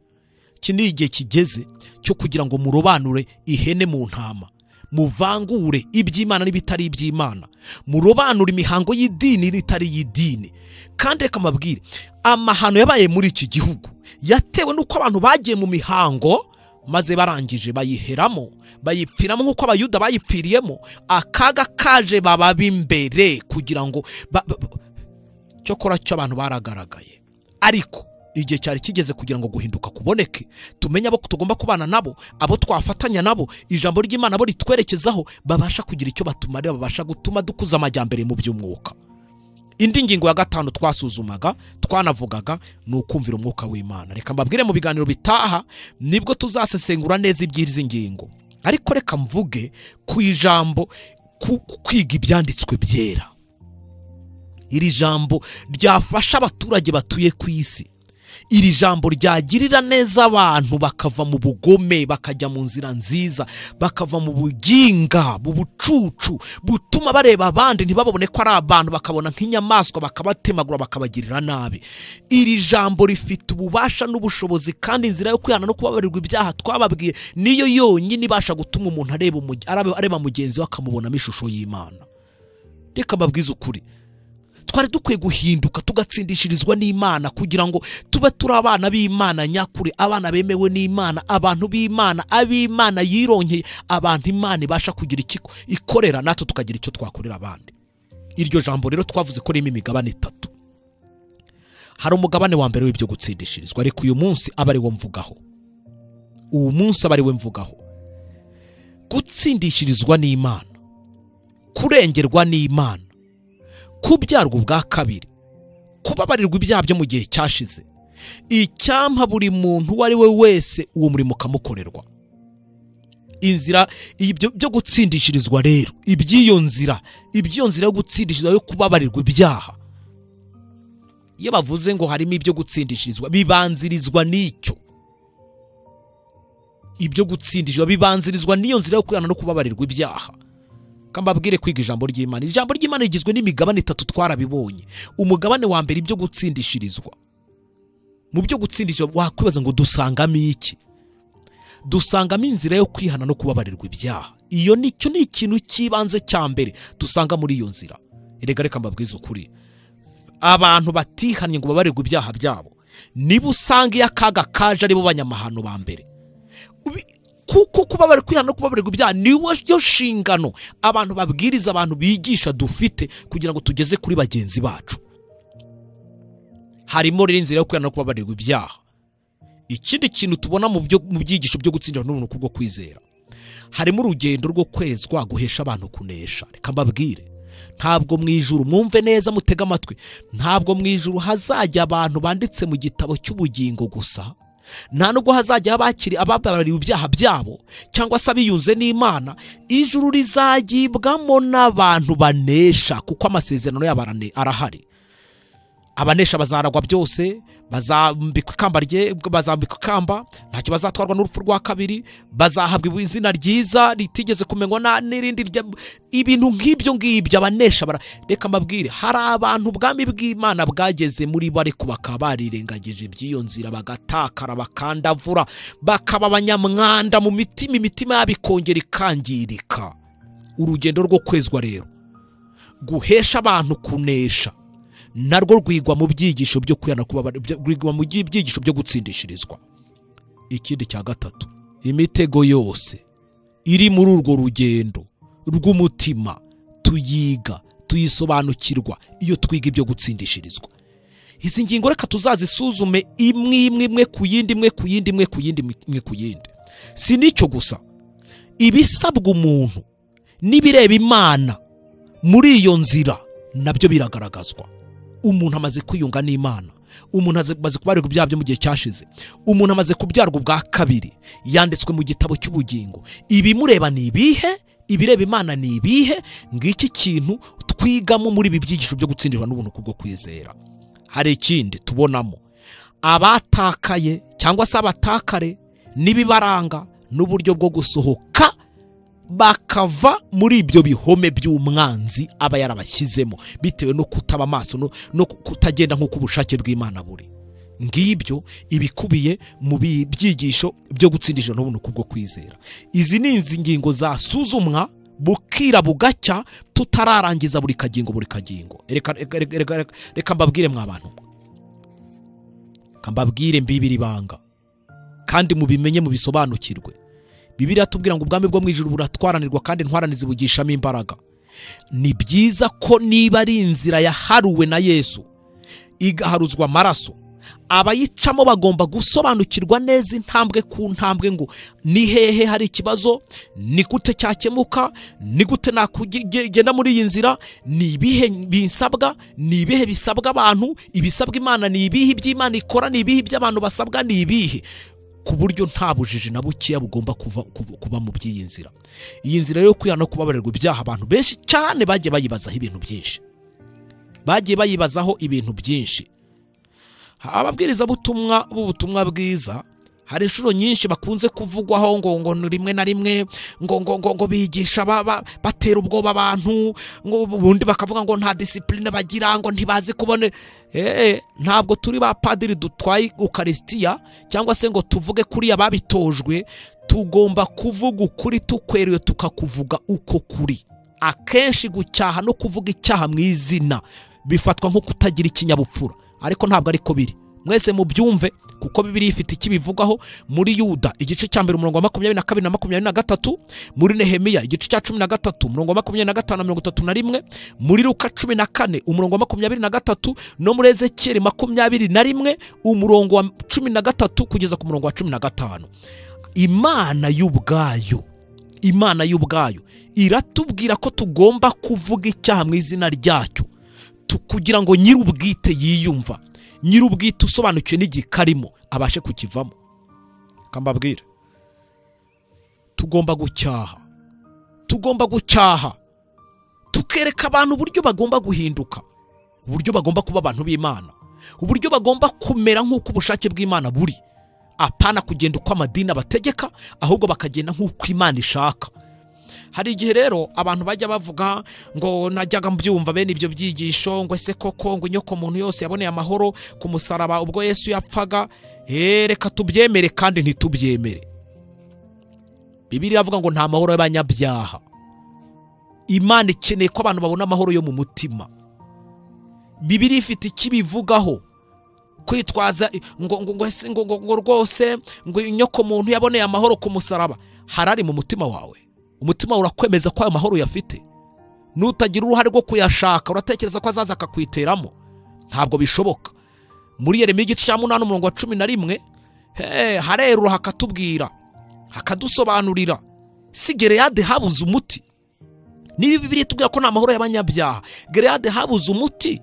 iki ni igihe kigeze cyo kugira ngo murobanure ihene mu ntama muvangure iby'imana n'ibitari iby'imana murobanure imihango y'idini n'itari iy'idini kandi reka mbabwire amahano yabaye muri iki gihugu yatewe n'uko abantu bagiye mu mihango maze barangije bayiheramo bayipfiramo nk'uko abayuda bayipfiriyemo akaga kaje bababa imbere kugira ngo ba- ba- ba- cyokora cyo abantu baragaragaye ariko igihe cyari kigeze kugira ngo guhinduka kuboneke tumenye abo tugomba kubana nabo abo twafatanya nabo ijambo ry'imana abo ritwerekezaho babasha kugira icyo batumarira babasha gutuma dukuza amajyambere mu by'umwuka indi ngingo ya gatanu twasuzumaga twanavugaga ni ukumvira umwuka w'imana reka mbabwire mu biganiro bitaha nibwo tuzasesengura neza iby'izi ngingo ariko reka mvuge ku ijambo ku ku kwiga ibyanditswe byera iri jambo ryafasha abaturage batuye ku isi iri jambo ryagirira neza abantu bakava mu bugome bakajya mu nzira nziza bakava mu buginga mu bucucu butuma bareba abandi ntibabone ko ari abantu bakabona nk'inyamaswa bakabatemagura bakabagirira nabi iri jambo rifite ububasha n'ubushobozi kandi inzira yo kwihana no kubabarirwa ibyaha twababwiye niyo yonyine ibasha gutuma umuntu areba umuge- araba- areba mugenzi we akamubonamo ishusho y'imana reka mbabwize ukuri twari dukwiye guhinduka tugatsindishirizwa n'imana kugira ngo tube turi abana b'imana nyakuri abana bemewe n'imana abantu b'imana ab'imana yironkeye abantu imana ibasha kugira icyo ikorera natwe tukagira icyo twakorera abandi iryo jambo rero twavuze ko ririmo imigabane itatu hari umugabane wa mbere w'ibyo gutsindishirizwa ariko uyu munsi aba ari wo mvugaho uwo munsi aba ari we mvugaho gutsindishirizwa n'imana kurengerwa n'imana kubyarwa ubwa kabiri kubabarirwa ibyaha byo mu gihe cyashize icyampa buri muntu uwo ari we wese uwo murimo ukamukorerwa inzira ibyo byo gutsindishirizwa rero iby'iyo nzira iby'iyo nzira yo gutsindishirizwa yo kubabarirwa ibyaha iyo bavuze ngo harimo ibyo gutsindishirizwa bibanzirizwa n'icyo ibyo gutsindishirizwa bibanzirizwa n'iyo nzira yo kwihana no kubabarirwa ibyaha kambabwire kwiga ijambo ry'imana ijambo ry'imana rigizwe n'imigabane itatu twarabibonye umugabane wa mbere ibyo gutsindishirizwa mu byo gutsindishirizwa wakwibaza ngo dusangamo iki dusangamo inzira yo kwihana no kubabarirwa ibyaha iyo nicyo ni ikintu cy'ibanze cya mbere dusanga muri iyo nzira erega reka mbabwize ukuri abantu batihannye ngo babarirwe ibyaha byabo niba usanga iyo akaga kaje aribo banyamahano ba mbere Ubi- kuko kuba bari kwihana no kubabarirwa ibyaha niyo yo nshingano abantu babwiriza abantu bigisha dufite kugira ngo tugeze kuri bagenzi bacu harimo rero inzira yo kwihana no kubabarirwa ibyaha ikindi kintu tubona mu byo- mu byigisho byo gutsindira n'ubuntu kubwo kwizera harimo urugendo rwo kwezwa guhesha abantu kunesha reka mbabwire ntabwo mu ijuru mwumve neza mutega amatwi ntabwo mu ijuru hazajya abantu banditse mu gitabo cy'ubugingo gusa nta nubwo hazajya abakiri ababarariwe ibyaha byabo cyangwa se abiyunze n'imana ijuru rizagibwamo n'abantu banesha kuko amasezerano yabo arane- arahari abanesha bazaragwa byose bazambikwa ikamba rye bazambikwa ikamba ntacyo bazatwarwa n'urupfu rwa kabiri bazahabwa izina ryiza ritigeze kumenywa na- n'irindi rya- ibintu nk'ibyo ngibyo abanesha bara- reka mbabwire hari abantu ubwami bw'imana bwageze muri bo ariko bakaba barirengagije by'iyo nzira bagatakara bakandavura bakaba abanyamwanda mu mitima imitima yabo ikongera ikangirika urugendo rwo kwezwa rero guhesha abantu kunesha narwo rwigwa mu byigisho byo kwihana kubabara byo- rwigwa mu byi- byigisho byo gutsindishirizwa ikindi cya gatatu imitego yose iri muri urwo rugendo rw'umutima tuyiga tuyisobanukirwa iyo twiga ibyo gutsindishirizwa izi ngingo reka tuzazisuzume imwe imwe imwe ku yindi imwe ku yindi imwe ku yindi imwe ku yindi si n'icyo gusa ibisabwa umuntu n'ibireba imana muri iyo nzira nabyo biragaragazwa umuntu amaze kwiyunga n'imana umuntu aze- amaze kubarirwa ibyaha byo mu gihe cyashize umuntu amaze kubyarwa ubwa kabiri yanditswe mu gitabo cy'ubugingo ibimureba ni ibihe ibireba imana ni ibihe ngiki kintu twigamo muri ibi byigisho byo gutsindirwa n'ubuntu kubwo kwizera hari ikindi tubonamo abatakaye cyangwa se abatakare n'ibibaranga n'uburyo bwo gusohoka bakava muri ibyo bihome by'umwanzi aba yarabashyizemo bitewe no kutaba amaso no, no kutagenda nk'uko ubushake bw'imana buri ngibyo ibikubiye mu bi- byigisho byo gutsindisha n'ubuntu kubwo kwizera izi ni izi ngingo zasuzumwa bukira bugacya tutararangiza buri kagingo buri kagingo reka, reka, reka, reka, reka, reka mbabwire mwa bantu mwe. reka mbabwire mbibiri ibanga kandi mubimenye mubisobanukirwe bibiri yatubwira ngo ubwami bwo mu ijuru buratwaranirwa kandi intwarane zibugishamo imbaraga ni byiza ko niba ari inzira yaharuwe na yesu igaharuzwa amaraso abayicamo bagomba gusobanukirwa neza intambwe ku ntambwe ngo ni hehe hari ikibazo ni gute cyakemuka ni gute nakugenda muri iyi nzira ni ibihe bisabwa ni ibihe bisabwa abantu ibisabwa imana ni ibihe by'imana ikora ni ibihe by'abantu basabwa ni ibihe ku buryo nta bujiji na bukeya bugomba kuva, kuva, kuba mu by'iyi nzira iyi nzira yo kwihana no kubabarirwa ibyaha abantu benshi cyane bagiye bayibazaho ibintu byinshi bagiye bayibazaho ibintu byinshi ababwirizabutumwa b'ubutumwa bwiza hari inshuro nyinshi bakunze kuvugwaho ngo ngo ni rimwe na rimwe ngo ngo ngo, ngo bigisha ba- ba- batera ubwoba abantu ngo ubundi bakavuga ngo nta disipurine bagira ngo ntibazi kubone eh ntabwo turi ba padiri dutwaye ukarisitiya cyangwa se ngo tuvuge kuriya babitojwe tugomba kuvuga ukuri tukweruye tukakuvuga uko kuri akenshi gucyaha no kuvuga icyaha mu izina bifatwa nko kutagira ikinyabupfura ariko ntabwo ariko biri mwese mubyumve kuko bibiri ifite ikibivugaho muri yuda igice cya mbere umurongo wa makumyabiri na kabiri na makumyabiri na gatatu muri nehemiya igice cya cumi na gatatu umurongo wa makumyabiri na gatanu na mirongo itatu na rimwe muri luka cumi na kane umurongo wa makumyabiri na gatatu no muri ezekiyeli makumyabiri na rimwe umurongo wa cumi na gatatu kugeza ku murongo wa cumi na gatanu imana y'ubwayo imana y'ubwayo iratubwira ko tugomba kuvuga icyaha mu izina ryacyo tu- kugira ngo nyir'ubwite yiyumva nyir'ubwite usobanukiwe n'igihe karimo abashe kukivamo kambabwira tugomba gucyaha tugomba gucyaha tukereka abantu uburyo bagomba guhinduka uburyo bagomba kuba abantu b'imana uburyo bagomba kumera nk'uko ubushake bw'imana buri apana kugenda uko amadini abategeka ahubwo bakagenda nk'uko imana ishaka hari igihe rero abantu bajya bavuga ngo najyaga mbyumva bene ibyo byigisho ngo ese koko ngo inyoko muntu yose yaboneye amahoro ku musaraba ubwo yesu yapfaga Eh, reka tubyemere kandi ntitubyemere bibiri iravuga ngo nta mahoro y'abanyabyaha imana ikeneye ko abantu babona amahoro yo mu mutima bibiri ifite ikibivugaho kwitwaza ngo ngo ngo ese ngo ngo ngo rwose ngo inyoko muntu yaboneye amahoro ku musaraba harari mu mutima wawe umutima wawe urakwemeza ko ayo mahoro uyafite nutagira uruhare rwo kuyashaka uratekereza ko azaza akakwiteramo ntabwo bishoboka muri yeremiya igice cya munani umurongo wa cumi na rimwe he harerura hakatubwira hakadusobanurira si gereyade habuze umuti niba bibiri itubwira ko nta mahoro y'abanyabyaha gereyade habuze umuti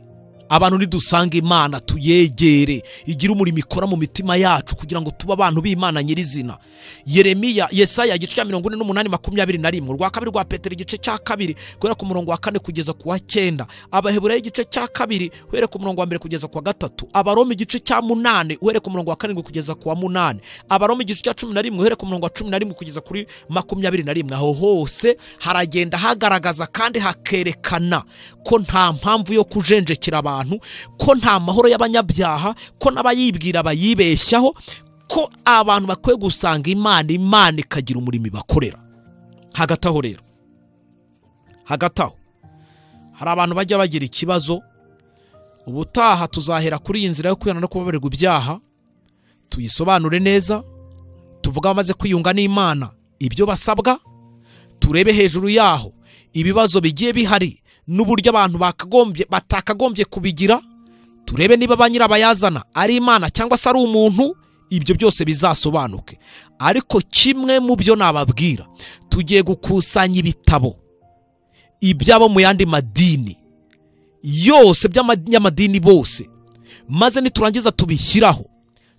abantu nidusanga imana tuyegere igira umurimo ikora mu mitima yacu kugira ngo tube abantu b'imana nyirizina yeremiya yesaya igice cya mirongo ine n'umunani makumyabiri na rimwe urwa kabiri rwa petero igice cya kabiri guhera ku murongo wa kane kugeza ku wa cyenda abaheburayo igice cya kabiri uhere ku murongo wa mbere kugeza ku wa gatatu abaroma igice cya munani uhere ku murongo wa karindwi kugeza ku wa munani abaroma igice cya cumi na rimwe uhere ku murongo wa cumi na rimwe kugeza kuri makumyabiri na rimwe aho hose haragenda hagaragaza kandi hakerekana ko nta mpamvu yo kujenjekera abantu ko nta mahoro y'abanyabyaha ko n'abayibwira bayibeshyaho ko abantu bakwiye gusanga imana imana ikagira umurimo ibakorera hagati aho rero hagati aho hari abantu bajya bagira ikibazo ubutaha tuzahera kuri iyi nzira yo kwihana no kubabarirwa ibyaha tuyisobanure neza tuvuge abamaze kwiyunga n'imana ibyo basabwa turebe hejuru yaho ibibazo bigiye bihari n'uburyo abantu bakagombye batakagombye kubigira turebe niba ba nyirabayazana ari imana cyangwa se ari umuntu ibyo byose bizasobanuke ariko kimwe mu byo nababwira tugiye gukusanya ibitabo ibyabo mu yandi madini yose by'abanyamadini bose maze niturangiza tubishyiraho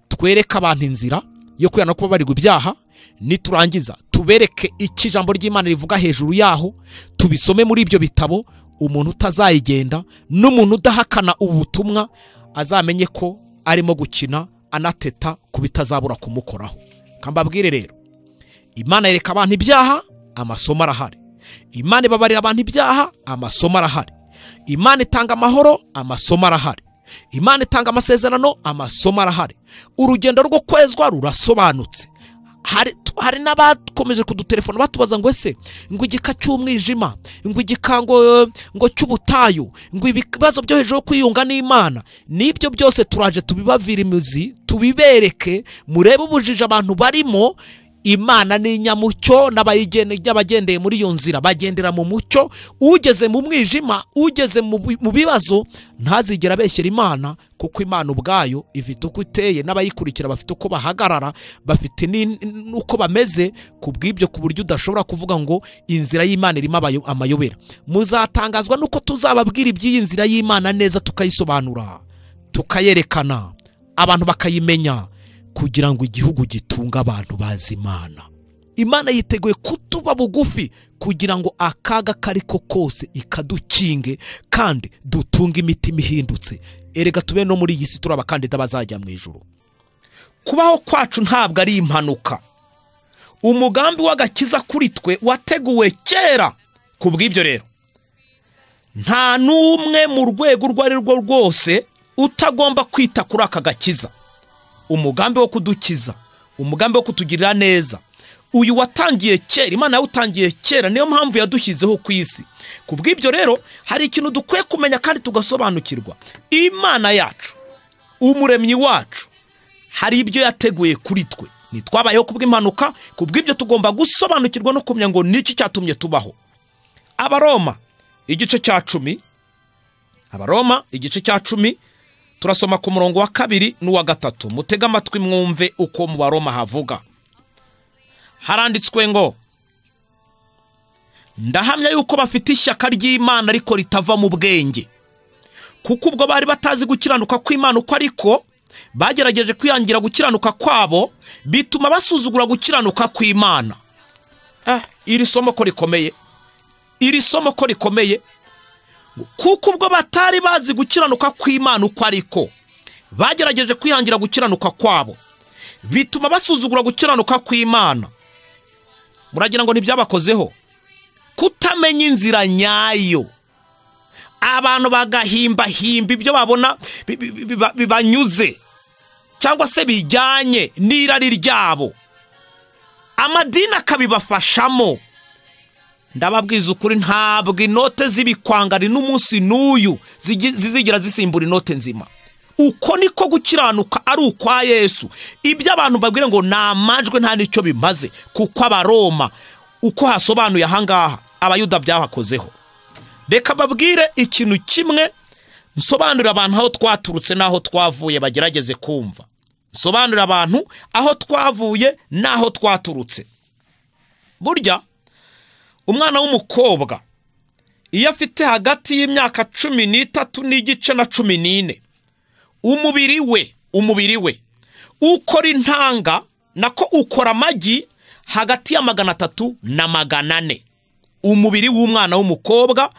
twereke abantu inzira yo kwihana no kubabarirwa ibyaha niturangiza tubereke icyo ijambo ry'imana rivuga hejuru yaho tubisome muri ibyo bitabo umuntu utazayigenda n'umuntu udahakana ubu butumwa azamenye ko arimo gukina anateta ku bitazabura kumukoraho kambabwire rero imana yereka abantu ibyaha amasomo arahari imana ibabarira abantu ibyaha amasomo arahari imana itanga amahoro amasomo arahari imana itanga amasezerano amasomo arahari urugendo rwo kwezwa rurasobanutse hari tu- hari n'abakomeje kudutelefona batubaza ngo ese ngo igika cy'umwijima ngo igika ngo ngo cy'ubutayu ngo ibibazo byo hejuru yo kwiyunga n'imana n'ibyo byose turaje tubibavira imizi tubibereke murebe ubujiji abantu barimo imana ni inyamucyo n'abayigene- n'abagendeye muri iyo nzira bagendera mu mucyo ugeze mu mwijima ugeze mu bi- mu bibazo ntazigera abeshyera imana kuko imana ubwayo ifite uko iteye n'abayikurikira bafite uko bahagarara bafite ni- n'uko bameze ku bw'ibyo ku buryo udashobora kuvuga ngo inzira y'imana irimo abayo- amayobera muzatangazwa n'uko tuzababwira iby'iyi nzira y'imana neza tukayisobanura tukayerekana abantu bakayimenya kugira ngo igihugu gitunge abantu bazi imana imana yiteguye kutuba bugufi kugira ngo akaga kari ko kose ikadukinge kandi dutunge imitima ihindutse erega tube no muri iyi si turi abakandida bazajya mu ijoro kubaho kwacu ntabwo ari impanuka umugambi w'agakiza kuri twe wateguwe kera ku bw'ibyo rero nta n'umwe mu rwego urwo ari rwo rwose utagomba kwita kuri aka gakiza umugambi wo kudukiza umugambi wo kutugirira neza uyu watangiye kera imana yawutangiye kera niyo mpamvu yadushyizeho ku isi ku bw'ibyo rero hari ikintu dukwiye kumenya kandi tugasobanukirwa imana yacu umuremyi wacu hari ibyo yateguye kuri twe ntitwabayeho kubw'impanuka ku bw'ibyo tugomba gusobanukirwa no kumenya ngo ni iki cyatumye tubaho abaroma igice cya cumi abaroma igice cya cumi turasoma ku murongo wa kabiri n'uwa gatatu mutege amatwi mwumve uko mu baroma havuga haranditswe ngo ndahamya yuko bafite ishyaka ry'imana ariko ritava mu bwenge kuko ubwo bari batazi gukiranuka kw'imana uko ariko bagerageje kwihangira gukiranuka kwabo bituma basuzugura gukiranuka kw'imana Ah, iri somo ko rikomeye iri somo ko rikomeye kuko ubwo batari bazi gukiranuka kw'imana uko ariko bagerageje kwihangira gukiranuka kwabo bituma basuzugura gukiranuka kw'imana muragira ngo ntibyabakozeho kutamenya inzira nyayo abantu bagahimbahimba ibyo babona bi- bi- bi- biba- bibanyuze cyangwa se bijyanye n'irari ryabo amadini akabibafashamo ndababwiza ukuri ntabwo inote z'ibikwangari n'umunsi n'uyu zigi- zizigira zisimbura inote nzima uko niko gukiranuka ari ukwa yesu ibyo abantu babwira ngo ni amajwi nta n'icyo bimaze kuko abaroma uko hasobanuye ahangaha abayuda byabakozeho reka babwire ikintu kimwe nsobanurira abantu aho twaturutse n'aho twavuye bagerageze kumva nsobanurira abantu aho twavuye n'aho twaturutse burya umwana w'umukobwa iyo afite hagati y'imyaka cumi n'itatu n'igice na cumi n'ine umubiri we umubiri we ukora intanga nako ukora amagi hagati ya magana atatu na magana ane umubiri w'umwana w'umukobwa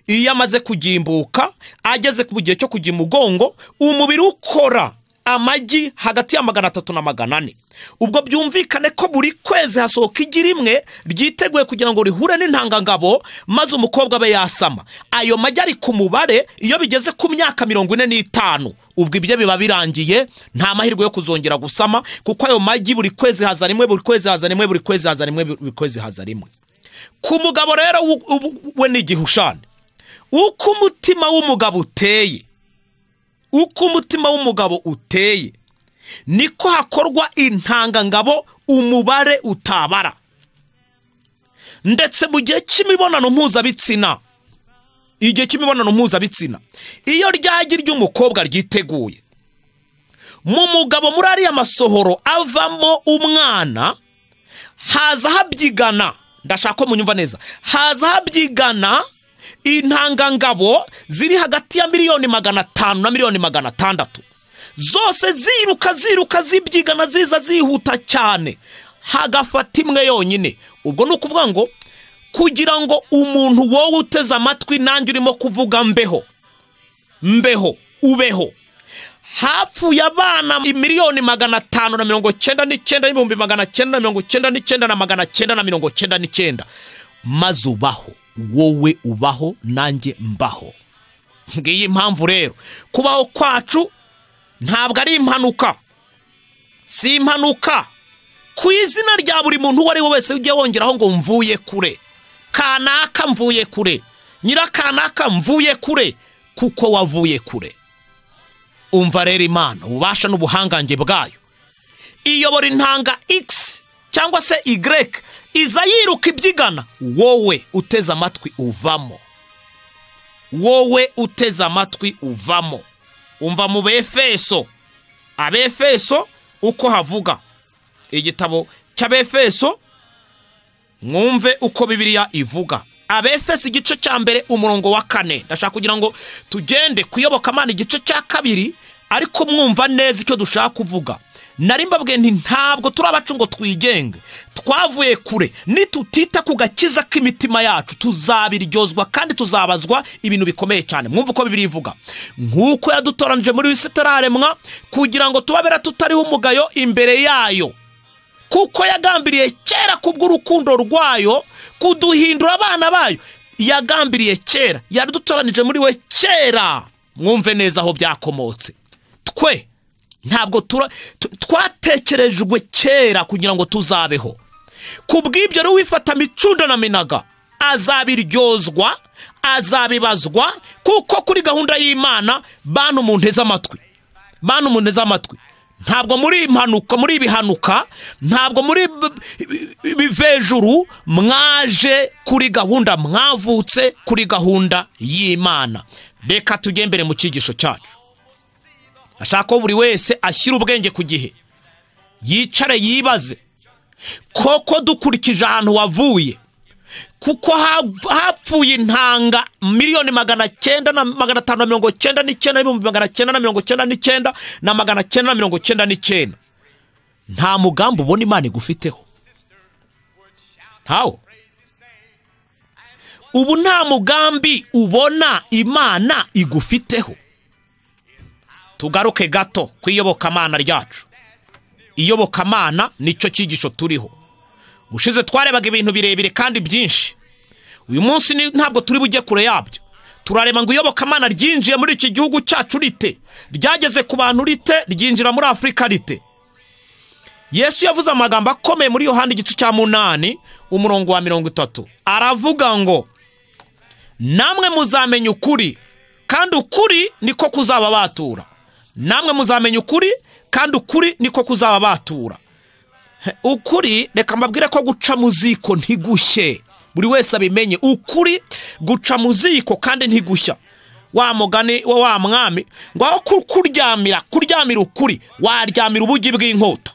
iyo amaze kugimbuka ageze ku gihe cyo kujya imugongo umubiri ukora amagi hagati ya magana atatu na magana ane ubwo byumvikane ko buri kwezi hasohoka igi rimwe ryiteguye kugira ngo rihure n'intangangabo maze umukobwa abe yasama ayo magi ari ku mubare iyo bigeze ku myaka mirongo ine n'itanu ubwo ibyo biba birangiye nta mahirwe yo kuzongera gusama kuko ayo magi buri kwezi haza rimwe buri kwezi haza rimwe buri kwezi haza rimwe buri kwezi haza rimwe ku mugabo rero wu- wu- we ni igihushane uko umutima w'umugabo uteye uko umutima w'umugabo uteye niko hakorwa intangangabo umubare utabara ndetse mu gihe cy'imibonano mpuzabitsina igihe cy'imibonano mpuzabitsina iyo ryagi ry'umukobwa ryiteguye mu mugabo muri ariya masohoro avamo umwana haza habyigana ndashaka ko munyumva neza haza habyigana intangangabo ziri hagati ya miliyoni magana atanu na miliyoni magana atandatu zose ziruka ziruka zibyigana ziza zihuta cyane hagafata imwe yonyine ubwo ni ukuvuga ngo kugira ngo umuntu wowe uteze amatwi nanjye urimo kuvuga mbeho mbeho ubeho hapfuye abana miliyoni magana atanu na mirongo cyenda n'icyenda n'ibihumbi magana cyenda na mirongo cyenda n'icyenda na magana cyenda na mirongo cyenda n'icyenda maze ubaho wowe ubaho nanjye mbaho ngiyi impamvu rero kubaho kwacu ntabwo ari impanuka si impanuka ku izina rya buri muntu uwo ari we wese ujye wongeraho ngo mvuye kure kanaka mvuye kure nyirakanaka mvuye kure kuko wavuye kure umva rero imana ububasha n'ubuhangange bwayo iyobora intanga x cyangwa se y iza yiruka ibyigana wowe uteze amatwi uvamo wowe uteze amatwi uvamo umva mu befeso abefeso uko havuga igitabo cy'abefeso mwumve uko bibiliya ivuga abefeso igice cya mbere umurongo wa kane ndashaka kugira ngo tugende kuyobokamana igice cya kabiri ariko mwumva neza icyo dushaka kuvuga nari mbabwiye nti ntabwo turi abacu ngo twigenge twavuye kure nitutita ku gakiza k'imitima yacu tuzabiryozwa kandi tuzabazwa ibintu bikomeye cyane mwumva uko bibiri ivuga nk'uko yadutoranije muri wisitararemwa kugira ngo tubabera tutariho umugayo imbere yayo kuko yagambiriye kera kubw'urukundo rwayo kuduhindura abana bayo yagambiriye kera yadutoranije muri we kera mwumve neza aho byakomotse twe ntabwo tura- t- twatekerejwe kera kugira ngo tuzabeho ku bw'ibyo rero wifata micunda na minaga azabiryozwa azabibazwa kuko kuri gahunda y'imana bantu mu nteze amatwi bantu mu nteze amatwi ntabwo muri impanuka muri ibihanuka ntabwo muri b- ibivejuru mwaje kuri gahunda mwavutse kuri gahunda y'imana reka tugembere mu cyigisho cyacu ashaka ko buri wese ashyira ubwenge ku gihe yicare yibaze koko dukurikije ahantu wavuye kuko hav- hapfuye intanga miliyoni magana cyenda na magana atanu na mirongo cyenda n'icyenda n'ibihumbi magana cyenda na mirongo cyenda n'icyenda na magana cyenda na mirongo cyenda n'icyenda nta mugambi ubona imana igufiteho ntawo ubu nta mugambi ubona imana igufiteho tugaruke gato ku iyobokamana ryacu iyobokamana nicyo cyigisho turiho ubushize twarebaga ibintu birebire kandi byinshi uyu munsi ni- ntabwo turi bujye kure yabyo turareba ngo iyobokamana ryinjiye muri iki gihugu cyacu rite ryageze ku bantu rite ryinjira muri afurika rite yesu yavuze amagambo akomeye muri yohani igice cya munani umurongo wa mirongo itatu aravuga ngo namwe muzamenya ukuri kandi ukuri niko kuzababatura namwe muzamenya ukuri kandi ukuri niko kuzababatura ukuri reka mbabwire ko guca mu ziko ntigushye buri wese abimenye ukuri guca mu ziko kandi ntigushya wa mugani wa wa mwami ngo aho ku- kuryamira kuryamira ukuri waryamira ubugi bw'inkota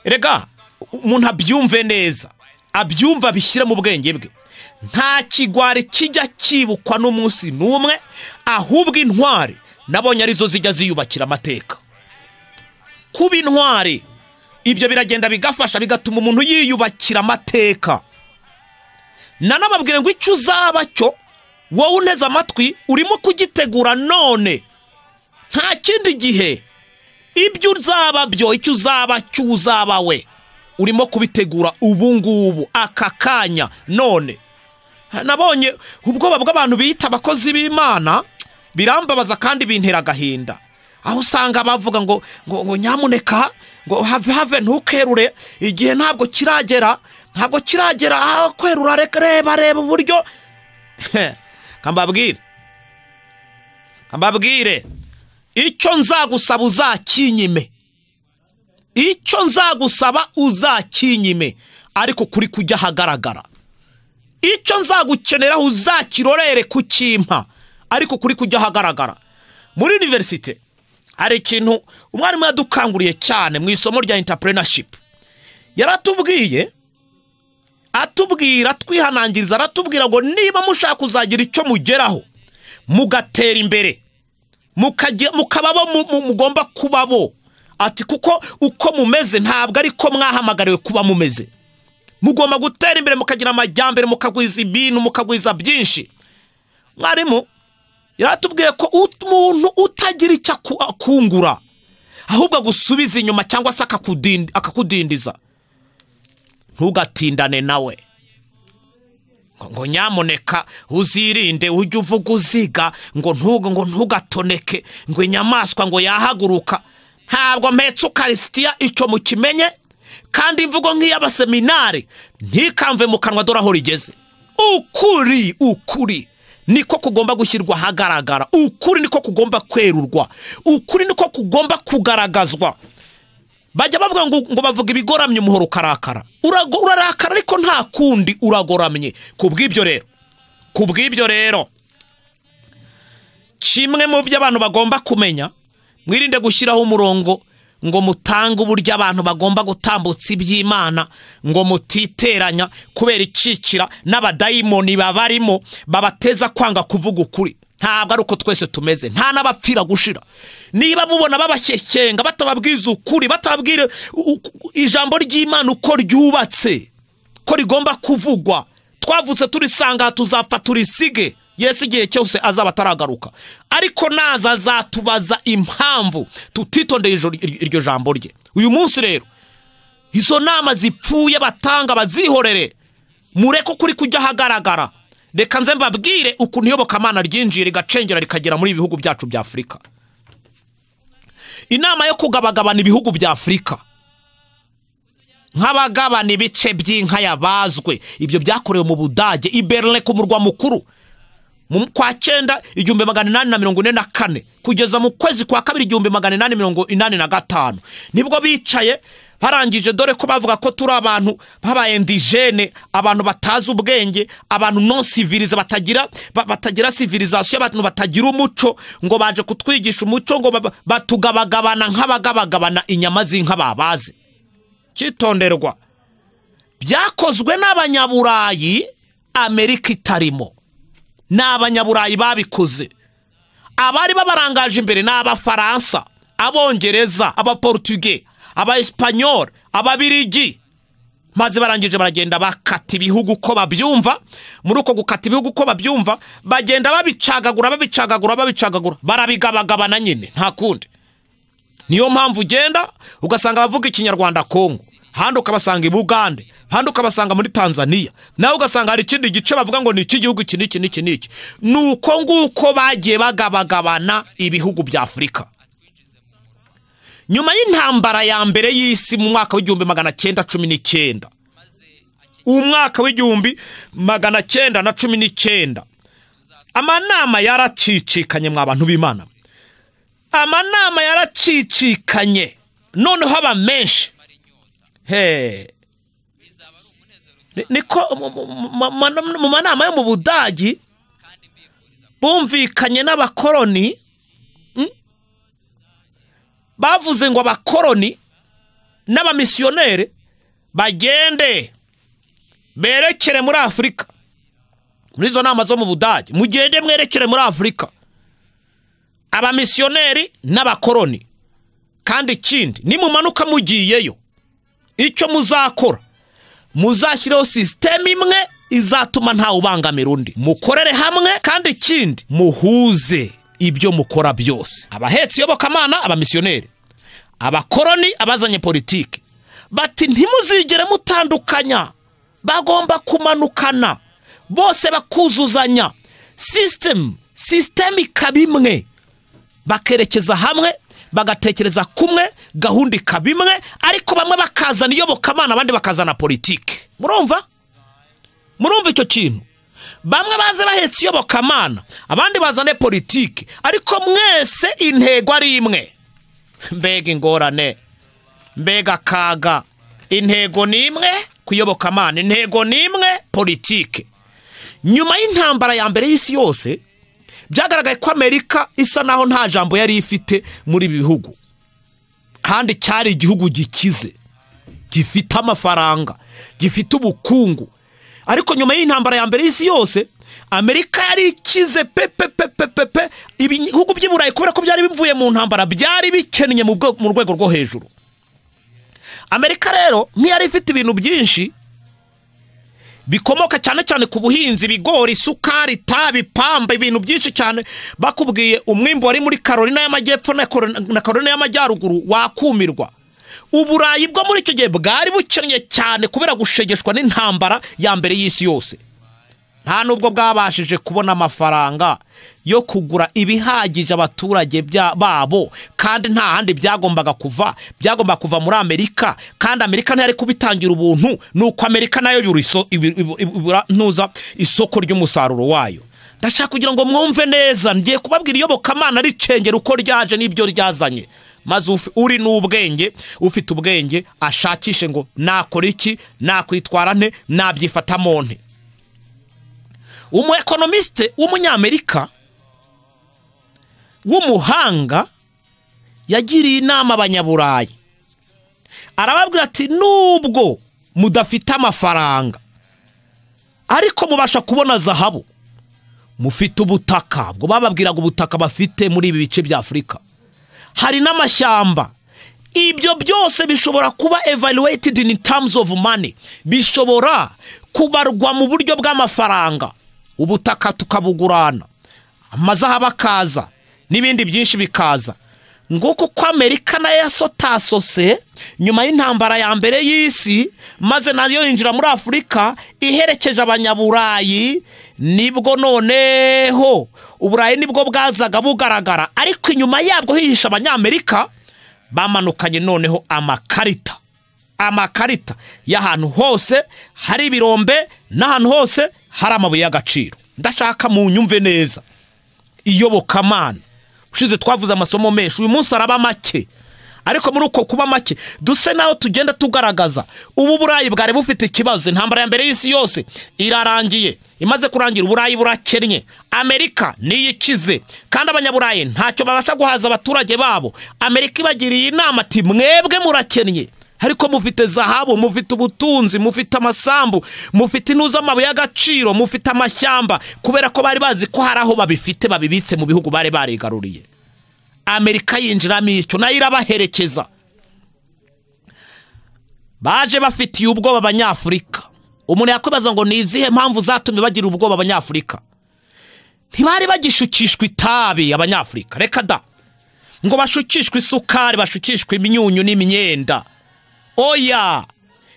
rega umuntu abyumve neza abyumva abishyire mu bwenge bwe nta kigwari kijya cyibukwa n'umunsi n'umwe ahubwo intwari nabonye arizo zijya ziyubakira amateka kuba intwari ibyo biragenda bigafasha bigatuma umuntu yiyubakira amateka nanababwire ngo icyo uzaba cyo wowe uneze amatwi urimo kugitegura none nta kindi gihe ibyo uzaba byo icyo uzaba cyo uzaba we urimo kubitegura ubu ngubu aka kanya none nabonye ubwoba bw'abantu biyita abakozi b'imana birambabaza kandi bintera agahinda aho usanga bavuga ngo ngo, ngo nyamuneka ngo have have ntukerure igihe ntabwo kiragera ntabwo kiragera aho kwerura reka reba reba uburyo kambabwire kambabwire icyo nzagusaba uzakinyime icyo nzagusaba uzakinyime ariko kuri kujya ahagaragara icyo nzagukeneraho uzakirorere kukimpa ariko kuri kujya ahagaragara muri univerisite hari ikintu umwarimu yadukanguriye cyane mu isomo rya intapureinashipu yaratubwiye atubwira twihanangiriza aratubwira ngo niba mushaka kuzagira icyo mugeraho mugatera imbere mukajya mukababo mu- mu- mugomba kubabo ati kuko uko mumeze ntabwo ari ko mwahamagariwe kuba mumeze mugomba gutera imbere mukagira amajyambere mukagwiza ibintu mukagwiza byinshi mwarimu yaratubwiye ko ut- umuntu utagira icyo aku- akungura ahubwo agusubiza inyuma cyangwa se akakudin- akakudindiza ntugatindane nawe ngo- ngo nyamuneka uzirinde ujye uvuga uziga ngo ntugu ngo ntugatoneke ngo inyamaswa ngo yahaguruka ntabwo mpetse ukarisitiya icyo mukimenye kandi imvugo nk'iy'abaseminari ntikamve mu kanwa dore aho rigeze ukuri ukuri niko kugomba gushyirwa ahagaragara ukuri niko kugomba kwerurwa ukuri niko kugomba kugaragazwa bajya bavuga ngo, ngo bavuga ibigoramye umuhoro ukarakara Urago- urarakara ariko nta kundi uragoramye ku bw'ibyo rero ku bw'ibyo rero kimwe mu byo abantu bagomba kumenya mwirinde gushyiraho umurongo ngo mutange uburyo abantu bagomba gutambutsa iby'imana ngo mutiteranya kubera icikira n'abadayimoni babarimo babateza kwanga kuvuga ukuri ntabwo ari uko twese tumeze nta n'abapfira gushira niba mubona babashyekenga batababwiza ukuri batababwira u- u- ijambo ry'imana uko ryubatse ko rigomba kuvugwa twavutse turisanga tuzapfa turisige yesu igihe cyose azaba ataragaruka ariko naza azatubaza impamvu tutitondeye ijoro- ir- iryo jambo rye uyu munsi rero izo nama zipfuye batanga bazihorere mureke ukuri kujya ahagaragara reka nze mbabwire ukuntu iyobokamana ryinjiye rigacengera rikagera muri ibi bihugu byacu bya afurika inama yo kugabagabana ibihugu bya afurika nk'abagabana ibice by'inka yabazwe ibyo byakorewe mu budage i berlin ku murwa mukuru mu kwa cyenda igihumbi magana inani na mirongo ine na kane kugeza mu kwezi kwa kabiri igihumbi magana inani mirongo inani na gatanu nibwo bicaye barangije dore ko bavuga ko turi abantu babaye indijene abantu batazi ubwenge abantu non civilize batagira ba- batagira civilisation abantu batagira umuco ngo baje kutwigisha umuco ngo ba- batugabagabana nk'abagabagabana inyama z'inka babaze kitonderwa byakozwe n'abanyaburayi amerika itarimo ni abanyaburayi babikoze abari babarangaje imbere ni abafaransa abongereza abaportuge abaespanyol ababirigi maze barangije baragenda bakata ibihugu uko babyumva muri uko gukata ibihugu uko babyumva bagenda babicagagura babicagagura babicagagura barabigabagabana nyine nta kundi niyo mpamvu ugenda ugasanga abavuga ikinyarwanda kongo ahandi ukabasanga i bugande ahandi ukabasanga muri tanzania nawe ugasanga hari ikindi gice bavuga ngo ni iki gihugu iki n'iki n'iki n'iki ni uko nguko bagiye bagabagabana ibihugu bya afurika nyuma y'intambara ya mbere y'isi mu mwaka w'igihumbi magana cyenda cumi n'icyenda umwaka w'igihumbi magana cyenda na cumi n'icyenda amanama yaracicikanye mwa bantu b'imana amanama yaracicikanye noneho aba menshi he Ni- niko mu- mu- mu- mu- mu manama yo mu budagi bumvikanye n'abakoroni mm? bavuze ngo abakoroni n'abamisiyoneri bagende berekere muri afurika muri izo nama zo mu budage mugende mwerekere muri afurika abamisiyoneri n'abakoroni kandi ikindi nimumanuka mugiyeyo icyo muzakora muzashyireho sisiteme imwe izatuma ntawe ubangamira undi mukorere hamwe kandi ikindi muhuze ibyo mukora byose abahetse iyobokamana abamisiyoneri abakoroni abazanye politiki bati ntimuzigere mutandukanya bagomba kumanukana bose bakuzuzanya sisitemu sisiteme ikaba imwe bakerekeza hamwe bagatekereza kumwe gahunda ikaba imwe ariko bamwe bakazana iyobokamana abandi bakazana politiki murumva murumva icyo kintu bamwe baze bahetse iyobokamana abandi bazane politiki ariko mwese intego ari imwe mbega ingorane mbega akaga intego ni imwe kuyobokamana intego ni imwe politiki nyuma y'intambara ya mbere y'isi yose byagaragaye ko amerika isa naho nta jambo yari ifite muri ibi bihugu kandi cyari igihugu gikize gifite amafaranga gifite ubukungu ariko nyuma y'intambara ya mbere y'isi yose amerika yari ikize pepepepepepe ibihugu by'i burayi kubera ko byari bivuye mu ntambara byari bikennye mu bwe- mu rwego rwo hejuru amerika rero nk'iyari ifite ibintu byinshi bikomoka cyane cyane ku buhinzi ibigori isukari itabi pamba ibintu byinshi cyane bakubwiye umwimbo wari muri karolina y'amajyepfo na Koro- na karolina y'amajyaruguru wakumirwa uburayi bwo muri icyo gihe bwari bukennye cyane kubera gushegeshwa n'intambara ya mbere y'isi yose nta nubwo bwabashije kubona amafaranga yo kugura ibihagije abaturage bya- babo kandi nta handi byagombaga kuva byagombaga kuva muri amerika kandi amerika ntiyari kubitangira ubuntu ni uko amerika nayo yura iso- ibi- ibu- ibu- ibura- ntuza isoko ry'umusaruro wayo ndashaka kugira ngo mwumve neza ngiye kubabwira iyobokamana ricengera uko ryaje n'ibyo ryazanye maze ufi- uri n'ubwenge ufite ubwenge ashakishe ngo nakora iki nakwitwara nte nabyifatamo nte umuekonomisite w'umunyamerika w'umuhanga yagiriye inama abanyaburayi arababwira ati nubwo mudafite amafaranga ariko mubasha kubona zahabu mufite ubutaka ubwo bababwiraga ubutaka bafite muri ibi bice bya afurika hari n'amashyamba ibyo byose bishobora kuba evaluated in terms of money bishobora kubarwa mu buryo bw'amafaranga ubutaka tukabugurana amazahabu akaza n'ibindi byinshi bikaza nguko uko amerika nayo yasotasose nyuma y'intambara ya mbere y'isi maze nayo yinjira muri afurika iherekeje abanyaburayi nibwo noneho uburayi nibwo bwazaga bugaragara ariko inyuma yabwo hihisha abanyamerika bamanukanye noneho amakarita amakarita y'ahantu hose hari ibirombe n'ahantu hose hari amabuye y'agaciro ndashaka mu nyumve neza iyobokamana ushize twavuze amasomo menshi uyu munsi araba make ariko muri uko kuba make duse naho tugenda tugaragaza ubu uburayi bwari bufite ikibazo intambara ya mbere y'isi yose irarangiye imaze kurangira uburayi burakennye amerika niyo ikize kandi abanyaburayi ntacyo babasha guhaza abaturage babo amerika ibagiriye inama ati mwebwe murakennye ariko mufite zahabu mufite ubutunzi mufite amasambu mufite intuza amabuye y'agaciro mufite amashyamba kubera ko bari bazi ko hari aho babifite babibitse mu bihugu bari barigaruriye amerika yinjiramo icyo nayo irabaherekeza baje bafitiye ubwoba abanyafurika umuntu yakwibaza ngo ni izihe mpamvu zatumye bagira ubwoba abanyafurika ntibari bagishukishwa itabi abanyafurika reka da ngo bashukishwe isukari bashukishwe imyunyu n'imyenda oya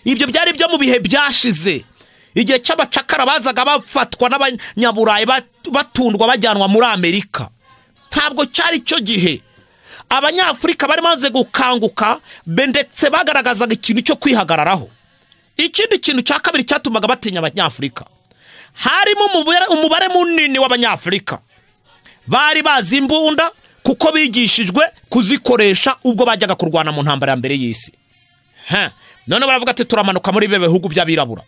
ibyo byari byo mu bihe byashize igihe cy'abacakara bazaga bafatwa n'abanyaburayi bat- batundwa bajyanwa muri amerika ntabwo cyari cyo gihe abanyafurika bari bamaze gukanguka be- ndetse bagaragazaga ikintu cyo kwihagararaho ikindi kintu cya kabiri cyatumaga batinya abanyafurika harimo umubare- umubare munini w'abanyafurika bari bazi imbunda kuko bigishijwe kuzikoresha ubwo bajyaga kurwana mu ntambara ya mbere y'isi Ha, none baravuga ati turamanuka muri bibe bihugu by'abirabura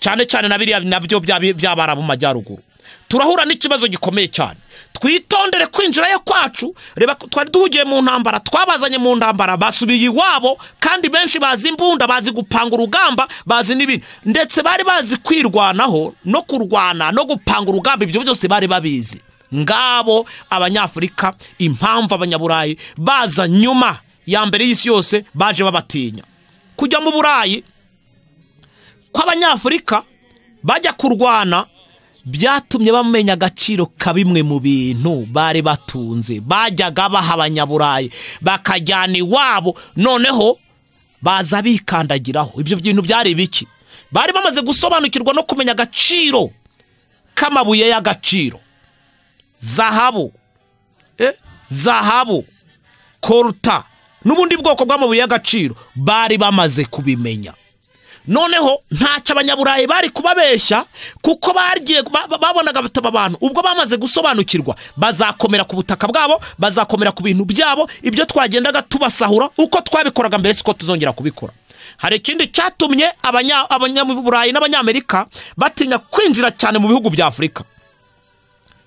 cyane cyane na biriya nabyo by'abi- by'abarabu mu majyaruguru turahura n'ikibazo gikomeye cyane twitondere kwinjirayo kwacu reba ko twari duhugiye mu ntambara twabazanye mu ntambara basubiye iwabo kandi benshi bazi imbunda bazi gupanga urugamba bazi n'ibindi ndetse bari bazi kwirwanaho no kurwana no gupanga urugamba ibyo byose bari babizi ngabo abanyafurika impamvu abanyaburayi baza nyuma ya mbere y'isi yose baje babatinya kujya mu burayi kw'abanyafurika bajya kurwana byatumye bamenya agaciro ka bimwe mu bintu bari batunze bajyaga baha abanyaburayi bakajyana iwabo noneho baza bikandagiraho ibyo bintu byari biki bari bamaze gusobanukirwa no kumenya agaciro k'amabuye y'agaciro zahabu Eh, zahabu koruta n'ubundi bwoko bw'amabuye y'agaciro bari bamaze kubimenya noneho ntacyo abanyaburayi bari kubabeshya kuko bagiye ba- ba- babonaga bataba abantu ubwo bamaze gusobanukirwa bazakomera ku butaka bwabo bazakomera ku bintu byabo ibyo twagendaga tubasahura uko twabikoraga mbere siko tuzongera kubikora hari ikindi cyatumye abanya- abanyaburayi n'abanyamerika batinya kwinjira cyane mu bihugu bya afurika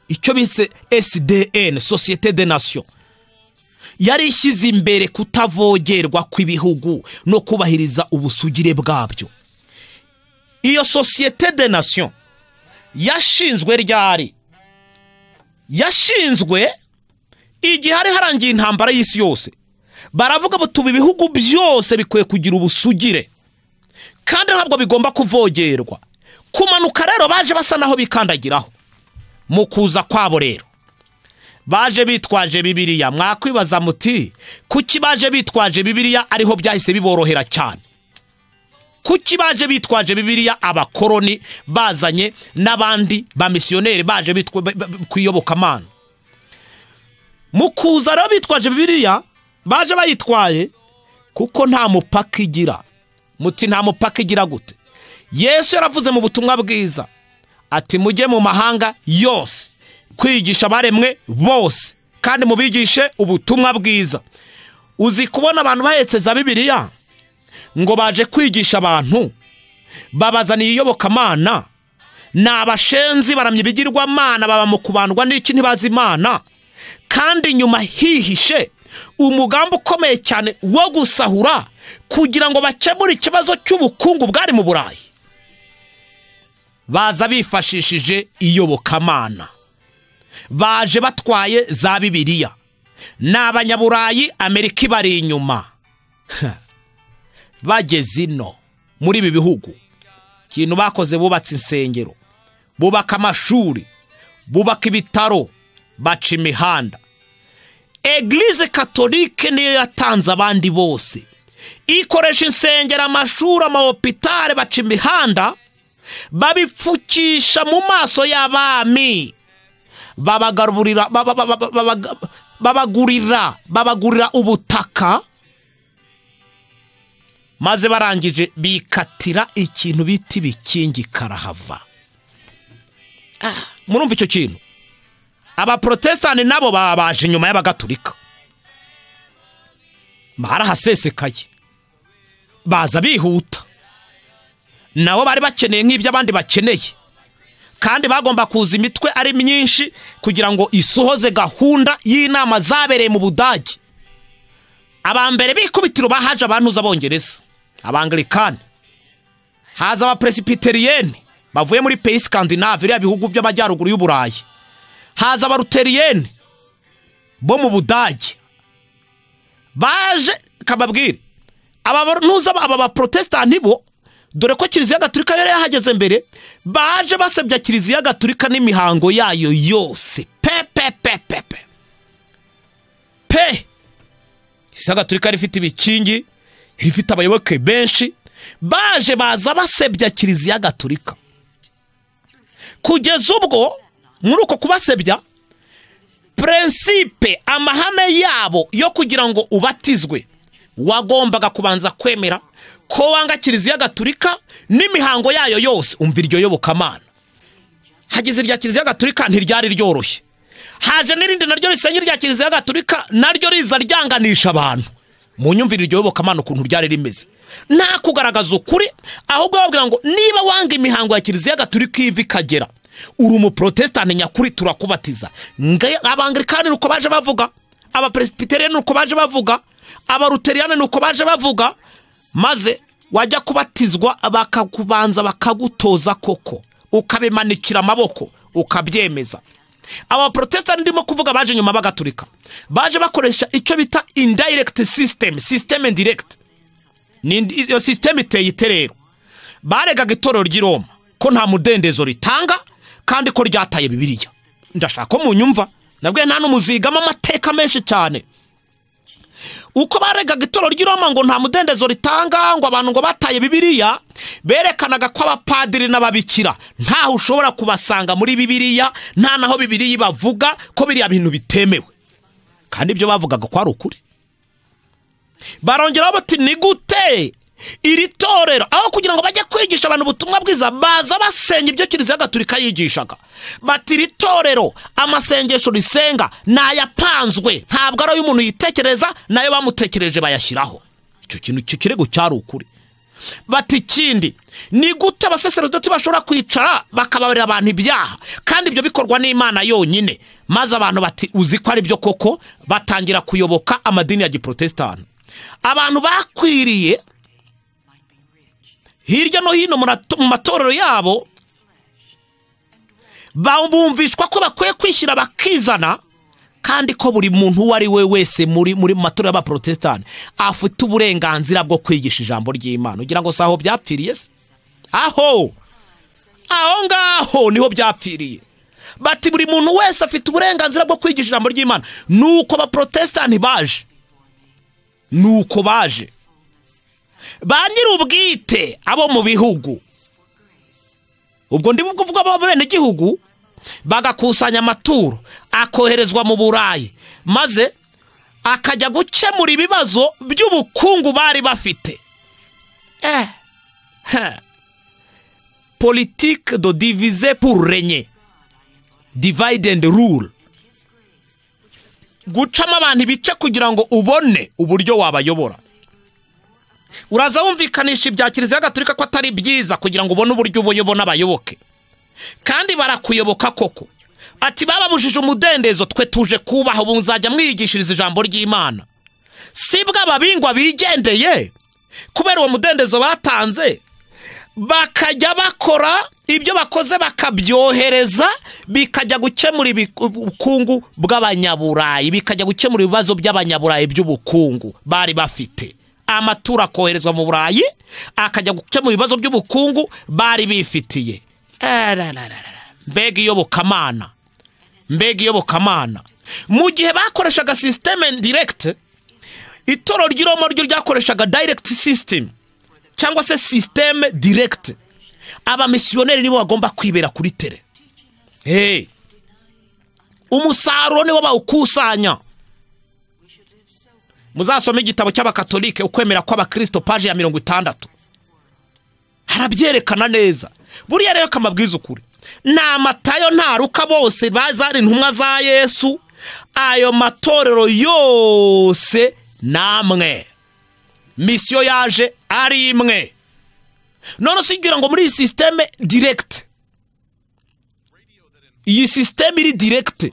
icyo bise sdn sosiyete de nation yari ishyize imbere kutavogerwa kw'ibihugu no kubahiriza ubusugire bwabyo iyo sosiyete de nation yashinzwe ryari yashinzwe igihe hari harangiye intambara y'isi yose baravuga butuba ibihugu byose bikwiye kugira ubusugire kandi ntabwo bigomba kuvogerwa kumanuka rero baje basa naho bikandagiraho mu kuza kwabo rero baje bitwaje bibiriya mwakwibaza muti kuki baje bitwaje bibiriya ariho byahise biborohera cyane kuki baje bitwaje bibiriya abakoroni bazanye n'abandi bamisiyoneri baje bitwa- ba- ba- ku iyobokamana mu kuza rero bitwaje bibiriya baje bayitwaye kuko nta mupaka igira muti nta mupaka igira gute yesu yaravuze mu butumwa bwiza ati mujye mu mahanga yose kwigisha abaremwe bose kandi mubigishe ubutumwa bwiza uzi kubona abantu bahetse za bibiliya ngo baje kwigisha abantu babazaniye iyobokamana ni abashenzi baramya ibigirwamana baba mu kubandwa n'iki ntibazi imana kandi nyuma hihishe umugambi ukomeye cyane wo gusahura kugira ngo bakemure ikibazo cy'ubukungu bwari mu burayi baza bifashishije iyobokamana baje batwaye za bibiliya ni abanyaburayi amerika ibari inyuma bageze ino muri ibi bihugu ikintu bakoze bubatse insengero bubaka amashuri bubaka ibitaro baca imihanda egilize katolike niyo yatanze abandi bose ikoresha insengero amashuri amahopitale baca imihanda babipfukisha mu maso y'abami babagaburira baba- baba- baba- babaga- babagurira babagurira ubutaka maze barangije bikatira ikintu bita ibikingi karahava murumva icyo kintu abaporotesitanti nabo baba baje inyuma y'abagatulika barahasesekaye baza bihuta nabo bari bakeneye nk'ibyo abandi bakeneye kandi bagomba kuza imitwe ari myinshi kugira ngo isohoze gahunda y'inama zabereye mu budage aba mbere bikubitiro bahaje abantuza abongereza abangilikani haza abaperesipiterieni bavuye muri peyi sikandinave biriya bihugu by'amajyaruguru y'uburayi haza abaruteriyeni bo mu budage baje kababwire abantuza aba baporotesitanti bo dore ko kiliziya gatulika yari yahageze mbere baje basebya kiliziya gatulika n'imihango yayo yose pe pe pe pe pe pe kiliziya gatulika yari ifite ibikingi yari ifite abayoboke benshi baje baza basebya kiliziya gatulika kugeza ubwo muri uko kubasebya prinsipe amahame yabo yo kugira ngo ubatizwe wagombaga kubanza kwemera ko wanga kiliziya gatulika n'imihango yayo yose umva iryo yobokamana hageze irya kiliziya gatulika ntiryari ryoroshye haje n'irindi naryo risenya irya kiliziya gatulika naryo riza ryanganisha abantu mu nyumvire iryo yobokamana ukuntu ryari rimeze nta kugaragaza ukuri ahubwo bababwira ngo niba wanga imihango ya kiliziya gatulika iva ikagera uri umuporotesitanti nyakuri turakubatiza Nga- abangilikani ni uko baje bavuga abaperesipiteriya ni uko baje bavuga abaruteriyani ni uko baje bavuga maze wajya kubatizwa bakakubanza bakagutoza koko ukabimanikira amaboko ukabyemeza abaporotesitanti ndimo kuvuga baje nyuma bagaturika baje bakoresha icyo bita indayiregiti sisiteme sisiteme ndiregiti ni indi- iyo sisiteme iteye ite rero baregaga itorero ry'i Roma ko nta mudendezo ritanga kandi ko ryataye bibiliya ndashaka ko munyumva nabwiye nta n'umuzigamo amateka menshi cyane uko baregaga itorero ry'i Roma ngo nta mudendezo ritanga ngo abantu ngo bataye bibiliya berekanaga ko abapadiri n'ababikira ntaho ushobora kubasanga muri bibiliya nta naho bibiliya ibavuga ko biriya bintu bitemewe kandi ibyo bavugaga ko ari ukuri barongeraho bati ni gute iri torero aho kugira ngo bajye kwigisha abantu ubutumwa bwiza baza basenya ibyo kiliziya gatulika yigishaga bati iri torero amasengesho risenga ni ayapanzwe ntabwo ari ay'umuntu yitekereza nayo bamutekereje bayashyiraho icyo kintu icyo kirego cyari ukuri bati ikindi ni gute abasaserodoti bashobora kwicara bakababarira abantu ibyaha kandi ibyo bikorwa n'imana yonyine maze abantu bati uzi ko ari byo koko batangira kuyoboka amadini ya giporotesitanti abantu bakwiriye hirya no hino mu rat- mu matorero yabo bumvishwa ko bakwiye kwishyira bakizana kandi ko buri muntu uwo ari we wese muri muri mu matorero y'abaporotesitanti afite uburenganzira bwo kwigisha ijambo ry'imana ugira ngo si aho byapfiriye se aho aho ngaho niho byapfiriye bati buri muntu wese afite uburenganzira bwo kwigisha ijambo ry'imana nuko abaporotesitanti baje nuko baje ba nyir'ubwite abo mu bihugu ubwo ndi kuvuga abo mu benegihugu bagakusanya amaturo akoherezwa mu burayi maze akajya gukemura ibibazo by'ubukungu bari bafite eh. ha. politike do divize pour renye divide and rule gucamo abantu ibice kugira ngo ubone uburyo wabayobora uraza wumvikanisha ibya kiliziya gatolika ko atari byiza kugira ngo ubone uburyo ubayobona abayoboke kandi barakuyoboka koko ati bababujije umudendezo twe tuje kubaha ubu muzajya mwigishiriza ijambo ry'imana sibwo ababingwa bigendeye kubera uwo mudendezo batanze bakajya bakora ibyo bakoze bakabyohereza bikajya gukemura ibi- ubukungu bw'abanyaburayi bikajya gukemura ibibazo by'abanyaburayi by'ubukungu bari bafite amaturo akoherezwa mu burayi akajya gukemura ibibazo by'ubukungu bari bifitiye Erararara. mbega iyobokamana mbega iyobokamana mu gihe bakoreshaga sisiteme ndiregiti itoro ry'iromo ryo ryakoreshaga dayiregiti sisitemu cyangwa se sisiteme diregiti abamisiyoneri nibo bagomba kwibera kuri tere hey. umusaruro nibo bawukusanya muzasome igitabo cy'abakatolike ukwemera kw'abakirisito paje ya mirongo itandatu harabyerekana neza buriya rero kamabwiza ukuri nta matayo nta ruka bose bazari intumwa za yesu ayo matorero yose ni amwe misiyo yaje ari imwe none usigira ngo muri iyi sisiteme diregiti iyi sisiteme iri diregiti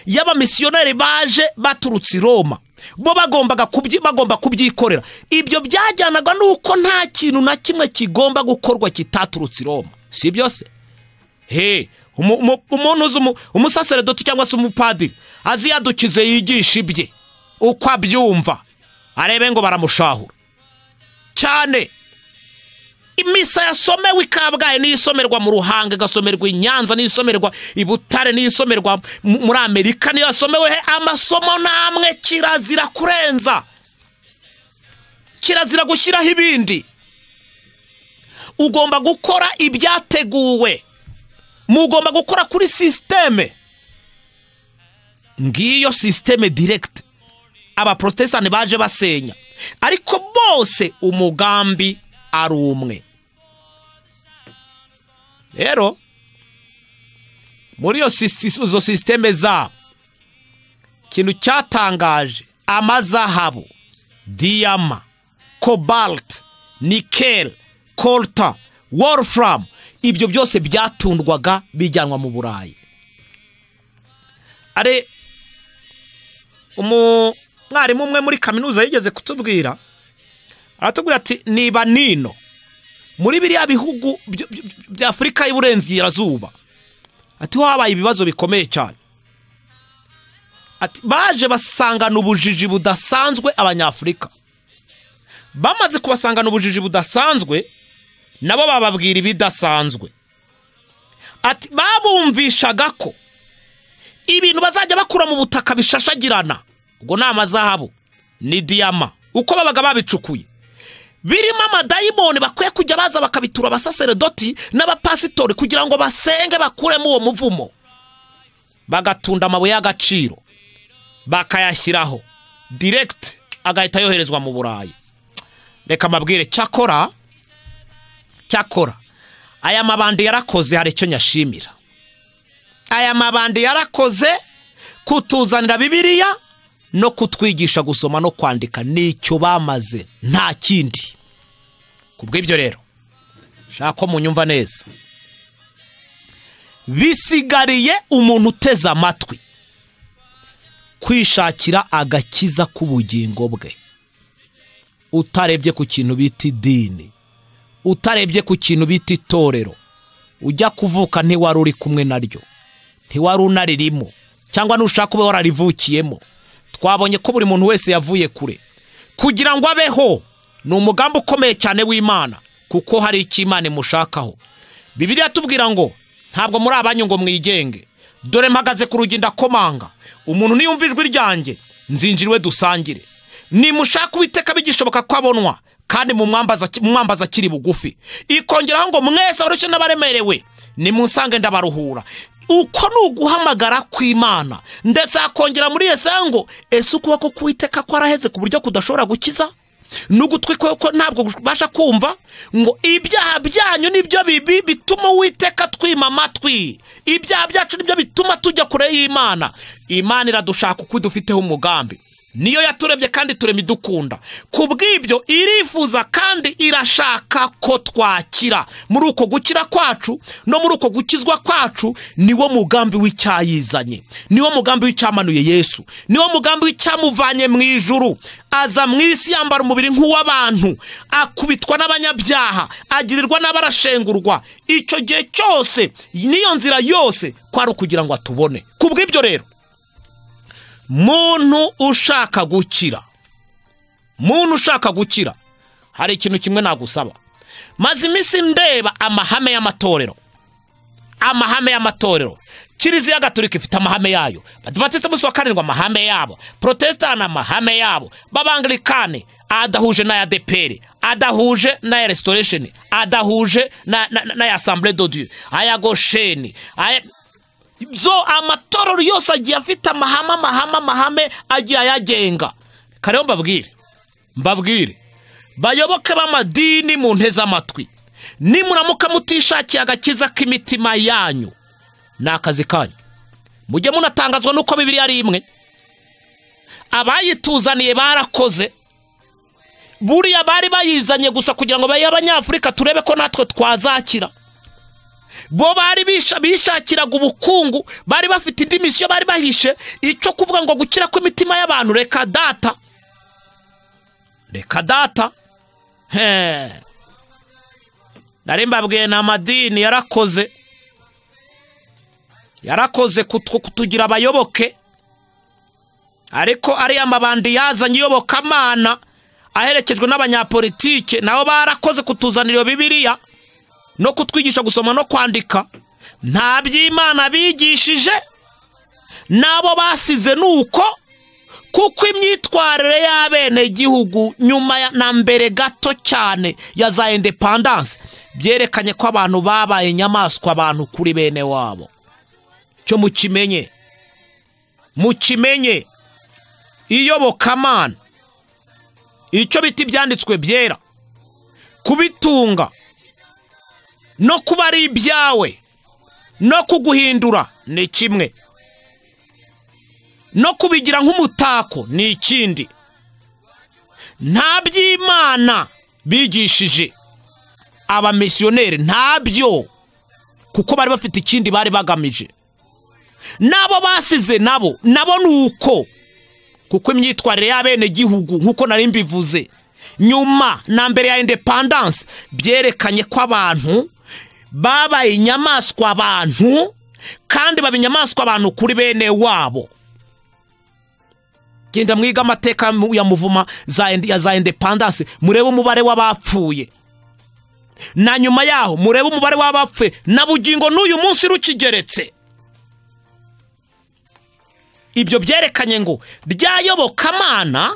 y'abamisiyoneri baje baturutse i roma bo bagombaga kubyi- bagomba kubyikorera ibyo byajyanaga n'uko nta kintu na kimwe kigomba gukorwa kitaturutse i roma si byose he umu- umu- umuntu uzi umu- umusaseredoti cyangwa se umupadiri azi iyo adukize yigisha ibye uko abyumva arebe ngo baramushahura cyane imisa yasomewe i kabgayi niyo isomerwa mu ruhanga igasomerwa i nyanza niyo isomerwa i butare niyo isomerwa mu- muri amerika niyo yasomewe he amasomo namwe kirazira kurenza kirazira gushyiraho ibindi ugomba gukora ibyateguwe mugomba gukora kuri sisiteme ngiyo sisiteme diregiti abaporotesitanti baje basenya ariko bose umugambi ari umwe rero muri iyo sisi- izo sisiteme zabo ikintu cyatangaje amazahabu diyama cobalt nikel colta wolfram ibyo byose byatundwaga bijyanwa mu burayi ari umwarimu umwe muri kaminuza yigeze kutubwira aratubwira ati niba nino muri biriya bihugu byo- byo- bya afurika y'uburengerazuba ati ho habaye ibibazo bikomeye cyane ati baje basangana ubujiji budasanzwe abanyafurika bamaze kubasangana ubujiji budasanzwe nabo bababwira ibidasanzwe ati babumvishaga ko ibintu bazajya bakura mu butaka bishashagirana ubwo ni amazahabu ni diyama uko babaga babicukuye birimo amadayimoni bakwiye kujya baza bakabitura abasaseredoti n'abapasitori kugira ngo basenge bakuremo uwo muvumo bagatunda amabuye y'agaciro bakayashyiraho diregiti agahita yoherezwa mu burayi reka mbabwire cyakora cyakora aya mabandi yarakoze hari icyo nyashimira aya mabandi yarakoze kutuzanira bibiliya no kutwigisha gusoma no kwandika nicyo bamaze nta kindi kubw'ibyo rero shaka ko munyumva neza bisigariye umuntu uteze amatwi kwishakira agakiza k'ubugingo bwe utarebye ku kintu bita idini utarebye ku kintu bita itorero ujya kuvuka ntiwari uri kumwe naryo ntiwari unaririmo cyangwa nushaka ube wararivukiyemo twabonye ko buri muntu wese yavuye kure kugira ngo abeho ni umugambi ukomeye cyane w'imana kuko hari icyo imana imushakaho bibiliya tubwira ngo ntabwo muri abanyu ngo mwigenge dore mpagaze ku rugi ndakomanga umuntu niyumva ijwi ryanjye nzinjira iwe dusangire nimushaka uwiteka bigishoboka ko abonwa kandi mumwambaza mumwambaza akiri bugufi ikongeraho ngo mwese abarushye n'abaremerewe nimunsange ndabaruhura uko ni uguhamagara kw'imana ndetse akongera muri yesaya ngo ese ukuboko k'uwiteka kwaraheze ku buryo kudashobora gukiza n'ugutwi kwe ko ntabwo kubasha kumva ngo ibyaha byanyu nibyo bibi bituma uwiteka twima amatwi ibyaha byacu nibyo bituma tujya kure y'imana imana iradushaka uko idufiteho umugambi niyo yaturebye kandi turema idukunda ku bw'ibyo irifuza kandi irashaka ko twakira muri uko gukira kwacu no muri uko gukizwa kwacu niwo mugambi w'icyayizanye niwo mugambi w'icyamanuye yesu niwo mugambi w'icyamuvanye mu ijuru aza mu isi yambara umubiri nk'uw'abantu akubitwa n'abanyabyaha agirirwa n'abarashengurwa icyo gihe cyose n'iyo nzira yose kwari ukugira ngo atubone ku bw'ibyo rero muntu ushaka gukira muntu ushaka gukira hari ikintu kimwe nagusaba maze iminsi ndeba amahame y'amatorero amahame y'amatorero kiriziya gatolika ifite amahame yayo badivatiste umunsi wa karindwi amahame yabo porotesitanti amahame yabo b'abangilikani adahuje n'aya deperi adahuje n'aya resitoresheni adahuje na- na- na- n'aya asambure dodiyo aya gosheni aya byo amatorero yose agiye afite amahame amahame amahame agiye ayagenga kare mbabwire mbabwire bayoboke b'amadini mu nteze amatwi nimuramuka mutishakiye agakiza k'imitima yanyu ni akazi kanyu mujye munatangazwa n'uko bibiri ari imwe abayituzaniye barakoze buriya bari bayizanye gusa kugira ngo bayihe abanyafurika turebe ko natwe twazakira bo bari bisha- bishakiraga ubukungu bari bafite indi misiyo bari bahishe icyo kuvuga ngo gukira kw'imitima y'abantu reka data reka data he nari mbabwiye ni amadini yarakoze yarakoze kutu- kutugira abayoboke ariko ariya mabandi yazanye iyobokamana aherekejwe n'abanyapolitike nabo barakoze kutuzanira iyo bibiliya no kutwigisha gusoma no kwandika nta by'imana bigishije n'abo basize ni uko kuko imyitwarire y'abenegihugu nyuma ya- na mbere gato cyane ya za indepandanse byerekanye ko abantu babaye inyamaswa abantu kuri bene wabo cyo mukimenye mukimenye iyobokamana icyo bita ibyanditswe byera kubitunga no kuba ari ibyawe no kuguhindura ni kimwe no kubigira nk'umutako ni ikindi nta by'imana bigishije abamisiyoneri ntabyo kuko bari bafite ikindi bari bagamije n'abo basize nabo nabo ni uko kuko imyitwarire y'abenegihugu nk'uko nari mbivuze nyuma na mbere ya indepandanse byerekanye ko abantu babaye inyamaswa abantu kandi baba inyamaswa abantu kuri bene wabo genda mwiga amateka ya muvuma za indi- ya za indepandanse murebe umubare w'abapfuye na nyuma yaho murebe umubare w'abapfuye na bugingo n'uyu munsi rukigeretse ibyo byerekanye ngo ryayobokamana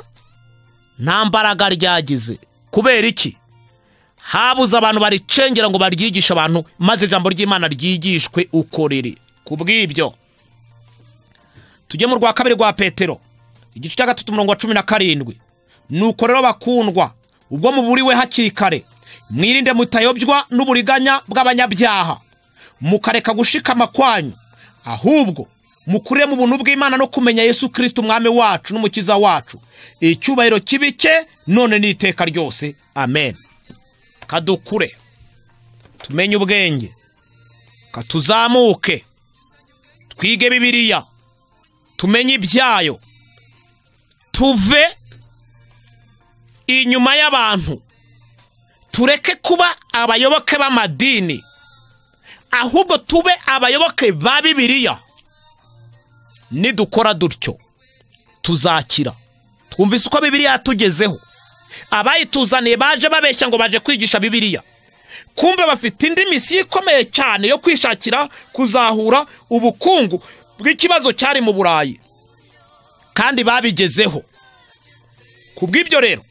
nta mbaraga ryagize kubera iki habuze abantu baricengera ngo baryigishe abantu maze ijambo ry'imana ryigishwe uko riri ku bw'ibyo tujye mu rwa kabiri rwa petero igice cya gatatu umurongo wa cumi na karindwi nuko rero bakundwa ubwo muburiwe hakiri kare mwirinde mutayobywa n'uburiganya bw'abanyabyaha mukareka gushikama kwanyu ahubwo mukure mu buntu bw'imana no kumenya yesu kirisiti umwami wacu n'umukiza wacu icyubahiro kibi cye none n'iteka ryose amen kadukure tumenye ubwenge katuzamuke twige bibiliya tumenye ibyayo tuve inyuma y'abantu tureke kuba abayoboke b'amadini ahubwo tube abayoboke ba bibiliya nidukora dutyo tuzakira twumvise uko bibiliya yatugezeho abayituzaniye baje babeshya ngo baje kwigisha bibiliya kumbe bafite indi misiyo ikomeye cyane yo kwishakira kuzahura ubukungu bw'ikibazo cyari mu burayi kandi babigezeho ku bw'ibyo rero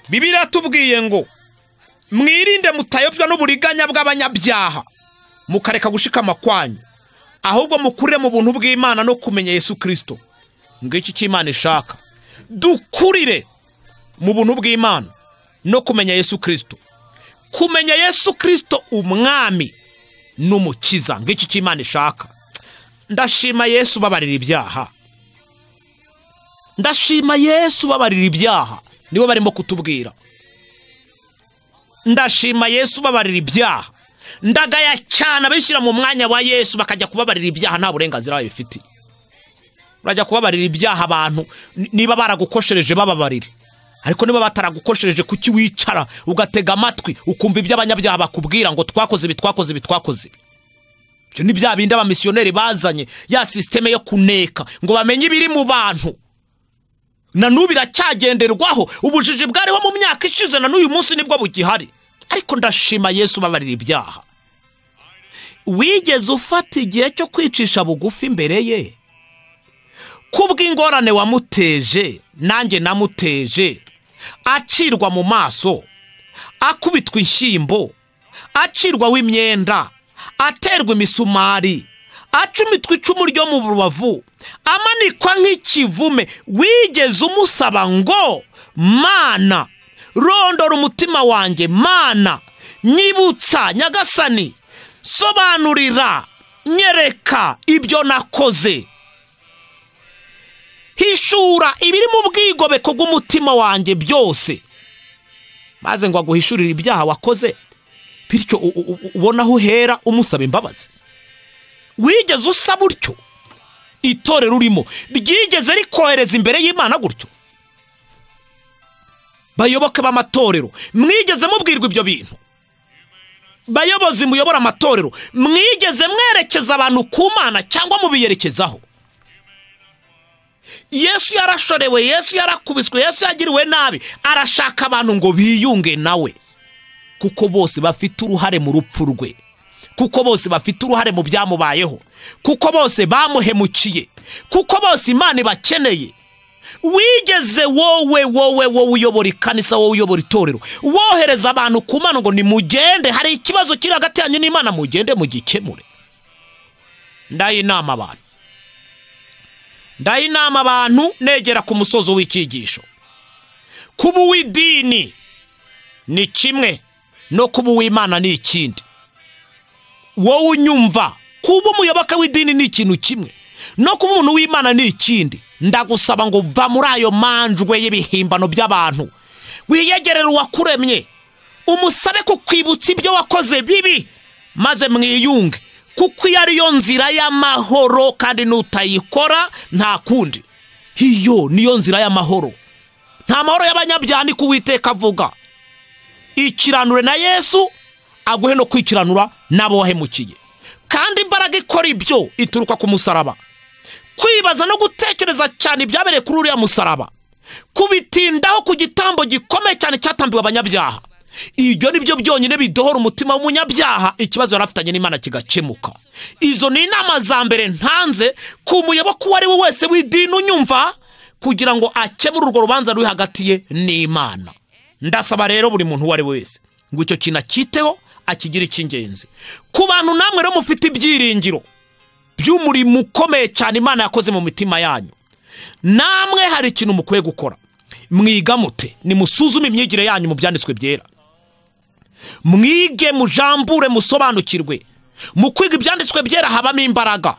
bibiliya yatubwiye ngo mwirinde mutayobywa n'uburiganya bw'abanyabyaha mukareka gushikama kwanyu ahubwo mukurire mu buntu bw'imana no kumenya yesu kirisito ngiki icyo imana ishaka dukurire mu buntu bw'imana no kumenya yesu kirisito kumenya yesu kirisito umwami n'umukiza ngiki icyo imana ishaka ndashima yesu ubabarira ibyaha ndashima yesu ubabarira ibyaha nibo barimo kutubwira ndashima yesu ubabarira ibyaha ndagaya cyane abishyira mu mwanya wa yesu bakajya kubabarira ibyaha nta burenganzira babifitiye urajya kubabarira ibyaha abantu n- niba baragukoshereje bababarire ariko niba bataragukoshereje kuki wicara ugatega amatwi ukumva ibyo abanyabyaha bakubwira ngo twakoze ibi twakoze ibi twakoze ibi ibyo ni bya bindi abamisiyoneri bazanye ya sisiteme yo kuneka ngo bamenye ibiri mu bantu na n'ubu iracyagenderwaho ubujiji bwariho mu myaka ishize na n'uyu munsi nibwo bugihari ariko ndashima yesu ubabarira ibyaha wigeze ufata igihe cyo kwicisha bugufi imbere ye kubw'ingorane wamuteje nanjye namuteje acirwa mu maso akubitwa inshyimbo acirwaho imyenda aterwa imisumari acumitwa icumu ryo mu rubavu amanikwa nk'ikivume wigeze umusaba ngo mana rondora umutima wanjye mana nyibutsa nyagasani sobanurira nyereka ibyo nakoze hishura ibiri mu bwigobeko bw'umutima wanjye byose maze ngo aguhishurire ibyaha wakoze bityo u- u- u- ubone aho uhera umusaba imbabazi wigeze usaba utyo itorero urimo ryigeze rikohereza imbere y'imana gutyo bayoboke b'amatorero mwigeze mubwirwa ibyo bintu bayobozi muyobora amatorero mwigeze mwerekeza abantu ku mana cyangwa mubiyerekezaho yesu yarashorewe yesu yarakubiswe yesu yagiriwe nabi arashaka abantu ngo biyunge nawe kuko bose bafite uruhare mu rupfu rwe kuko bose bafite uruhare mu byamubayeho kuko bose bamuhemukiye kuko bose imana ibakeneye wigeze wowe wowe wowe uyobora ikanisa wowe uyobora itorero wohereza abantu ku mana ngo nimugende hari ikibazo kiri hagati yanyu n'imana mugende mugikemure ndaha inama abantu ndaha inama abantu negera ku musozi w'icyigisho kuba uw'idini ni kimwe no kuba uw'imana ni ikindi wowe unyumva kuba umuyoboka w'idini ni ikintu kimwe no kuba umuntu w'imana ni ikindi ndagusaba ngo va muri ayo manjwe y'ibihimbano by'abantu wiyegerere uwakuremye umusabe kukwibutsa ibyo wakoze bibi maze mwiyunge kuko iyo ariyo nzira y'amahoro kandi n'utayikora nta kundi iyo niyo nzira y'amahoro nta mahoro y'abanyabyaha ni ko uwiteka avuga ikiranure na yesu aguhe no kwikiranura n'abo wahemukiye kandi imbaraga ikora ibyo ituruka ku musaraba kwibaza no gutekereza cyane ibyabereye kuri uriya musaraba kubitindaho ku gitambo gikomeye cyane cyatambiwe abanyabyaha ibyo ni byo byonyine bidohora umutima w'umunyabyaha ikibazo yari afitanye n'imana kigakemuka izo ni inama za mbere ntanze ku muyoboka uwo ari we wese w'idini unyumva kugira ngo akemure urwo rubanza ruri hagati ye n'imana ndasaba rero buri muntu uwo ari we wese ngo icyo kintu akiteho akigire icy'ingenzi ku bantu namwe rero mufite ibyiringiro by'umurimo ukomeye cyane imana yakoze mu mitima yanyu namwe hari ikintu mukwiye gukora mwigamute nimusuzume imyigire yanyu mu byanditswe byera mwige mujambure musobanukirwe mu kwiga ibyanditswe byera habamo imbaraga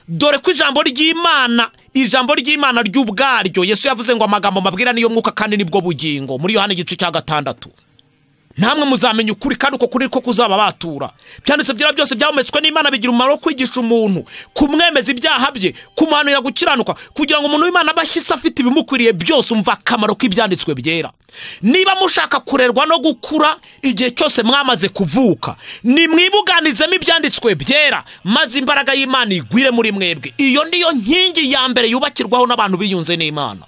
dore ko ijambo ry'imana ijambo ry'imana ry'ubwaryo yesu yavuze ngo amagambo mabwira niyo mwuka kandi nibwo bugingo muri yohani igice cya gatandatu namwe muzamenya ukuri kandi uko kuri ko kuzaba batura byanditse byera byose byahumetswe n'imana bigira umumaro wo kwigisha umuntu kumwemeza ibyaha bye kumuhanurira gukiranuka kugira ngo umuntu w'imana abe ashyitse afite ibimukwiriye byose umva akamaro k'ibyanditswe byera niba mushaka kurerwa no gukura igihe cyose mwamaze kuvuka nimwibuganizemo ibyanditswe byera maze imbaraga y'imana igwire muri mwebwe iyo niyo nkingi ya mbere yubakirwaho n'abantu biyunze n'imana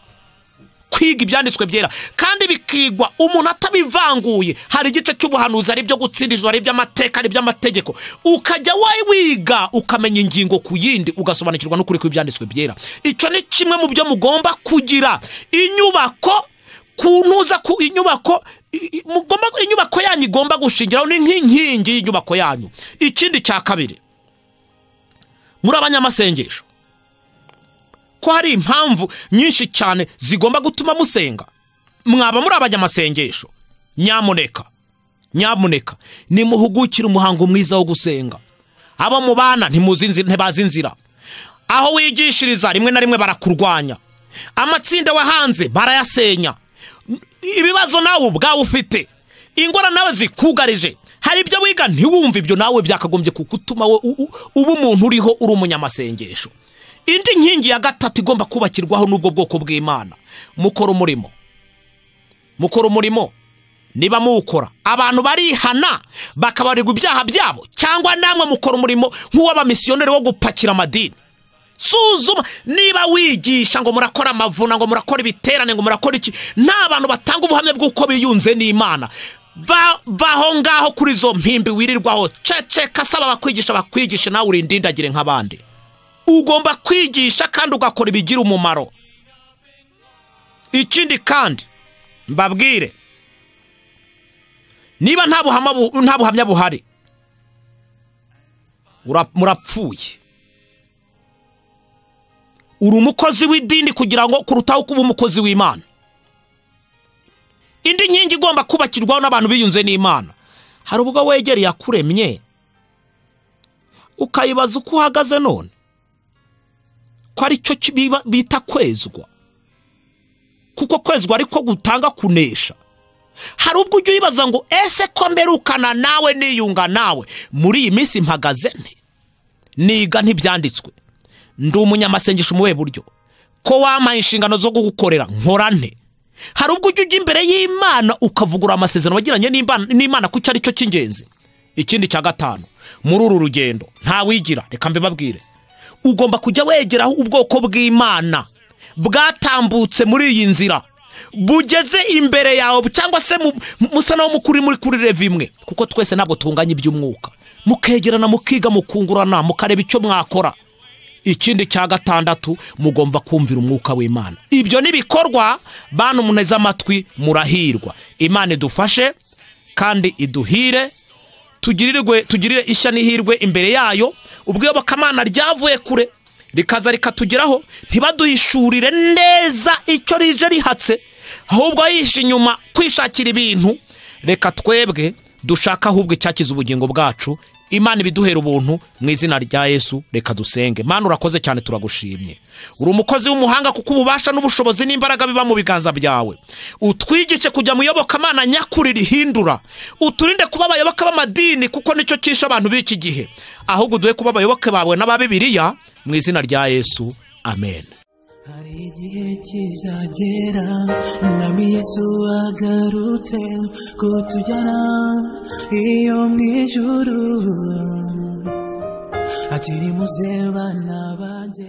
kwiga ibyanditswe byera kandi bikigwa umuntu atabivanguye hari igice cy'ubuhanuzi ari ibyo gutsinda ijoro ari iby'amateka ari iby'amategeko ukajya we wiga ukamenya ingingo ku yindi ugasobanukirwa n'ukuri kw'ibyanditswe byera icyo ni kimwe mu byo mugomba kugira inyubako kuntuza ku inyubako i- i- mugomba inyubako yanyu igomba gushingiraho ni nk'inkingi y'inyubako yanyu ikindi cya kabiri muri abanyamasengesho ko hari impamvu nyinshi cyane zigomba gutuma musenga mwaba muri abanyamasengesho nyamuneka nyamuneka nimuhugukire umuhango mwiza wo gusenga abo mubana ntimuzi inzi- ntibazi inzira aho wigishiriza rimwe na rimwe barakurwanya amatsinda wahanze barayasenya N- ibibazo nawe ubwawe ufite ingorane nawe zikugarije hari ibyo wiga ntiwumve ibyo nawe byakagombye kugutuma wowe u- u- uba umuntu uriho uri umunyamasengesho indi nkingi ya gatatu igomba kubakirwaho n'ubwo bwoko bw'imana mukora umurimo mukora umurimo niba muwukora abantu barihana bakabarirwa ibyaha byabo cyangwa namwe mukora umurimo nk'uw'abamisiyoneri wo gupakira amadini suzuma niba wigisha ngo murakora amavuna ngo murakora ibiterane ngo murakora iki nta bantu batanga ubuhamya bw'uko biyunze n'imana Va- vaho ngaho kuri izo mpimbi wirirwaho ceceka asaba abakwigisha bakwigisha nawe urindindagire nk'abandi ugomba kwigisha kandi ugakora ibigira umumaro ikindi kandi mbabwire niba nta buhama bu- nta buhamya buhari ura- murapfuye uri umukozi w'idini kugira ngo kurutaho kuba umukozi w'imana indi nkingi igomba kubakirwaho n'abantu biyunze n'imana hari ubwo wegereye akuremye ukayibaza uko uhagaze none ko ari cyo ki- biba- bita kwezwa kuko kwezwa ariko gutanga kunesha hari ubwo ujya uyibaza ngo ese ko mberukana nawe niyunga nawe muri iyi minsi mpagaze nte niga ntibyanditswe ndi umunyamasengesho mu buryo ko wampaye inshingano zo kugukorera nkora nte hari ubwo ujya ujya imbere y'imana ukavugura amasezerano wagiranye n'Imana- n'imana ko icyo ari cyo cy'ingenzi ikindi cya gatanu muri uru rugendo ntawigira reka mbibabwire ugomba kujya wegeraho ubwoko bw'imana bwatambutse muri iyi nzira bugeze imbere yawe cyangwa se mu- musa naho mukuri muri kuri reva imwe kuko twese ntabwo tunganya iby'umwuka mukegerana mukiga mukungurana mukareba icyo mwakora ikindi cya gatandatu mugomba kumvira umwuka w'imana ibyo nibikorwa bantu muneze amatwi murahirwa imana idufashe kandi iduhire tugirirwe tugirire ishya n'ihirwe imbere yayo ubwiyobokamana ryavuye kure rikaza rikatugeraho ntibaduhishurire neza icyo rije rihatse ahubwo yihishe inyuma kwishakira ibintu reka twebwe dushaka ahubwo icyakiza ubugingo bwacu imana ibiduhera ubuntu mu izina rya yesu reka dusenge mana urakoze cyane turagushimye uri umukozi w'umuhanga kuko ububasha n'ubushobozi n'imbaraga biba mu biganza byawe utwigishe kujya mu iyobokamana nyakuri rihindura uturinde kuba abayoboke b'amadini kuko nicyo cyishe abantu b'iki gihe ahubwo uduhe kuba abayoboke bawe n'aba bibiriya mu izina rya yesu amen hari igihe kizagera mwami yesu agarutse kutujyana iyo mu ijuru ati nimuze bana banjye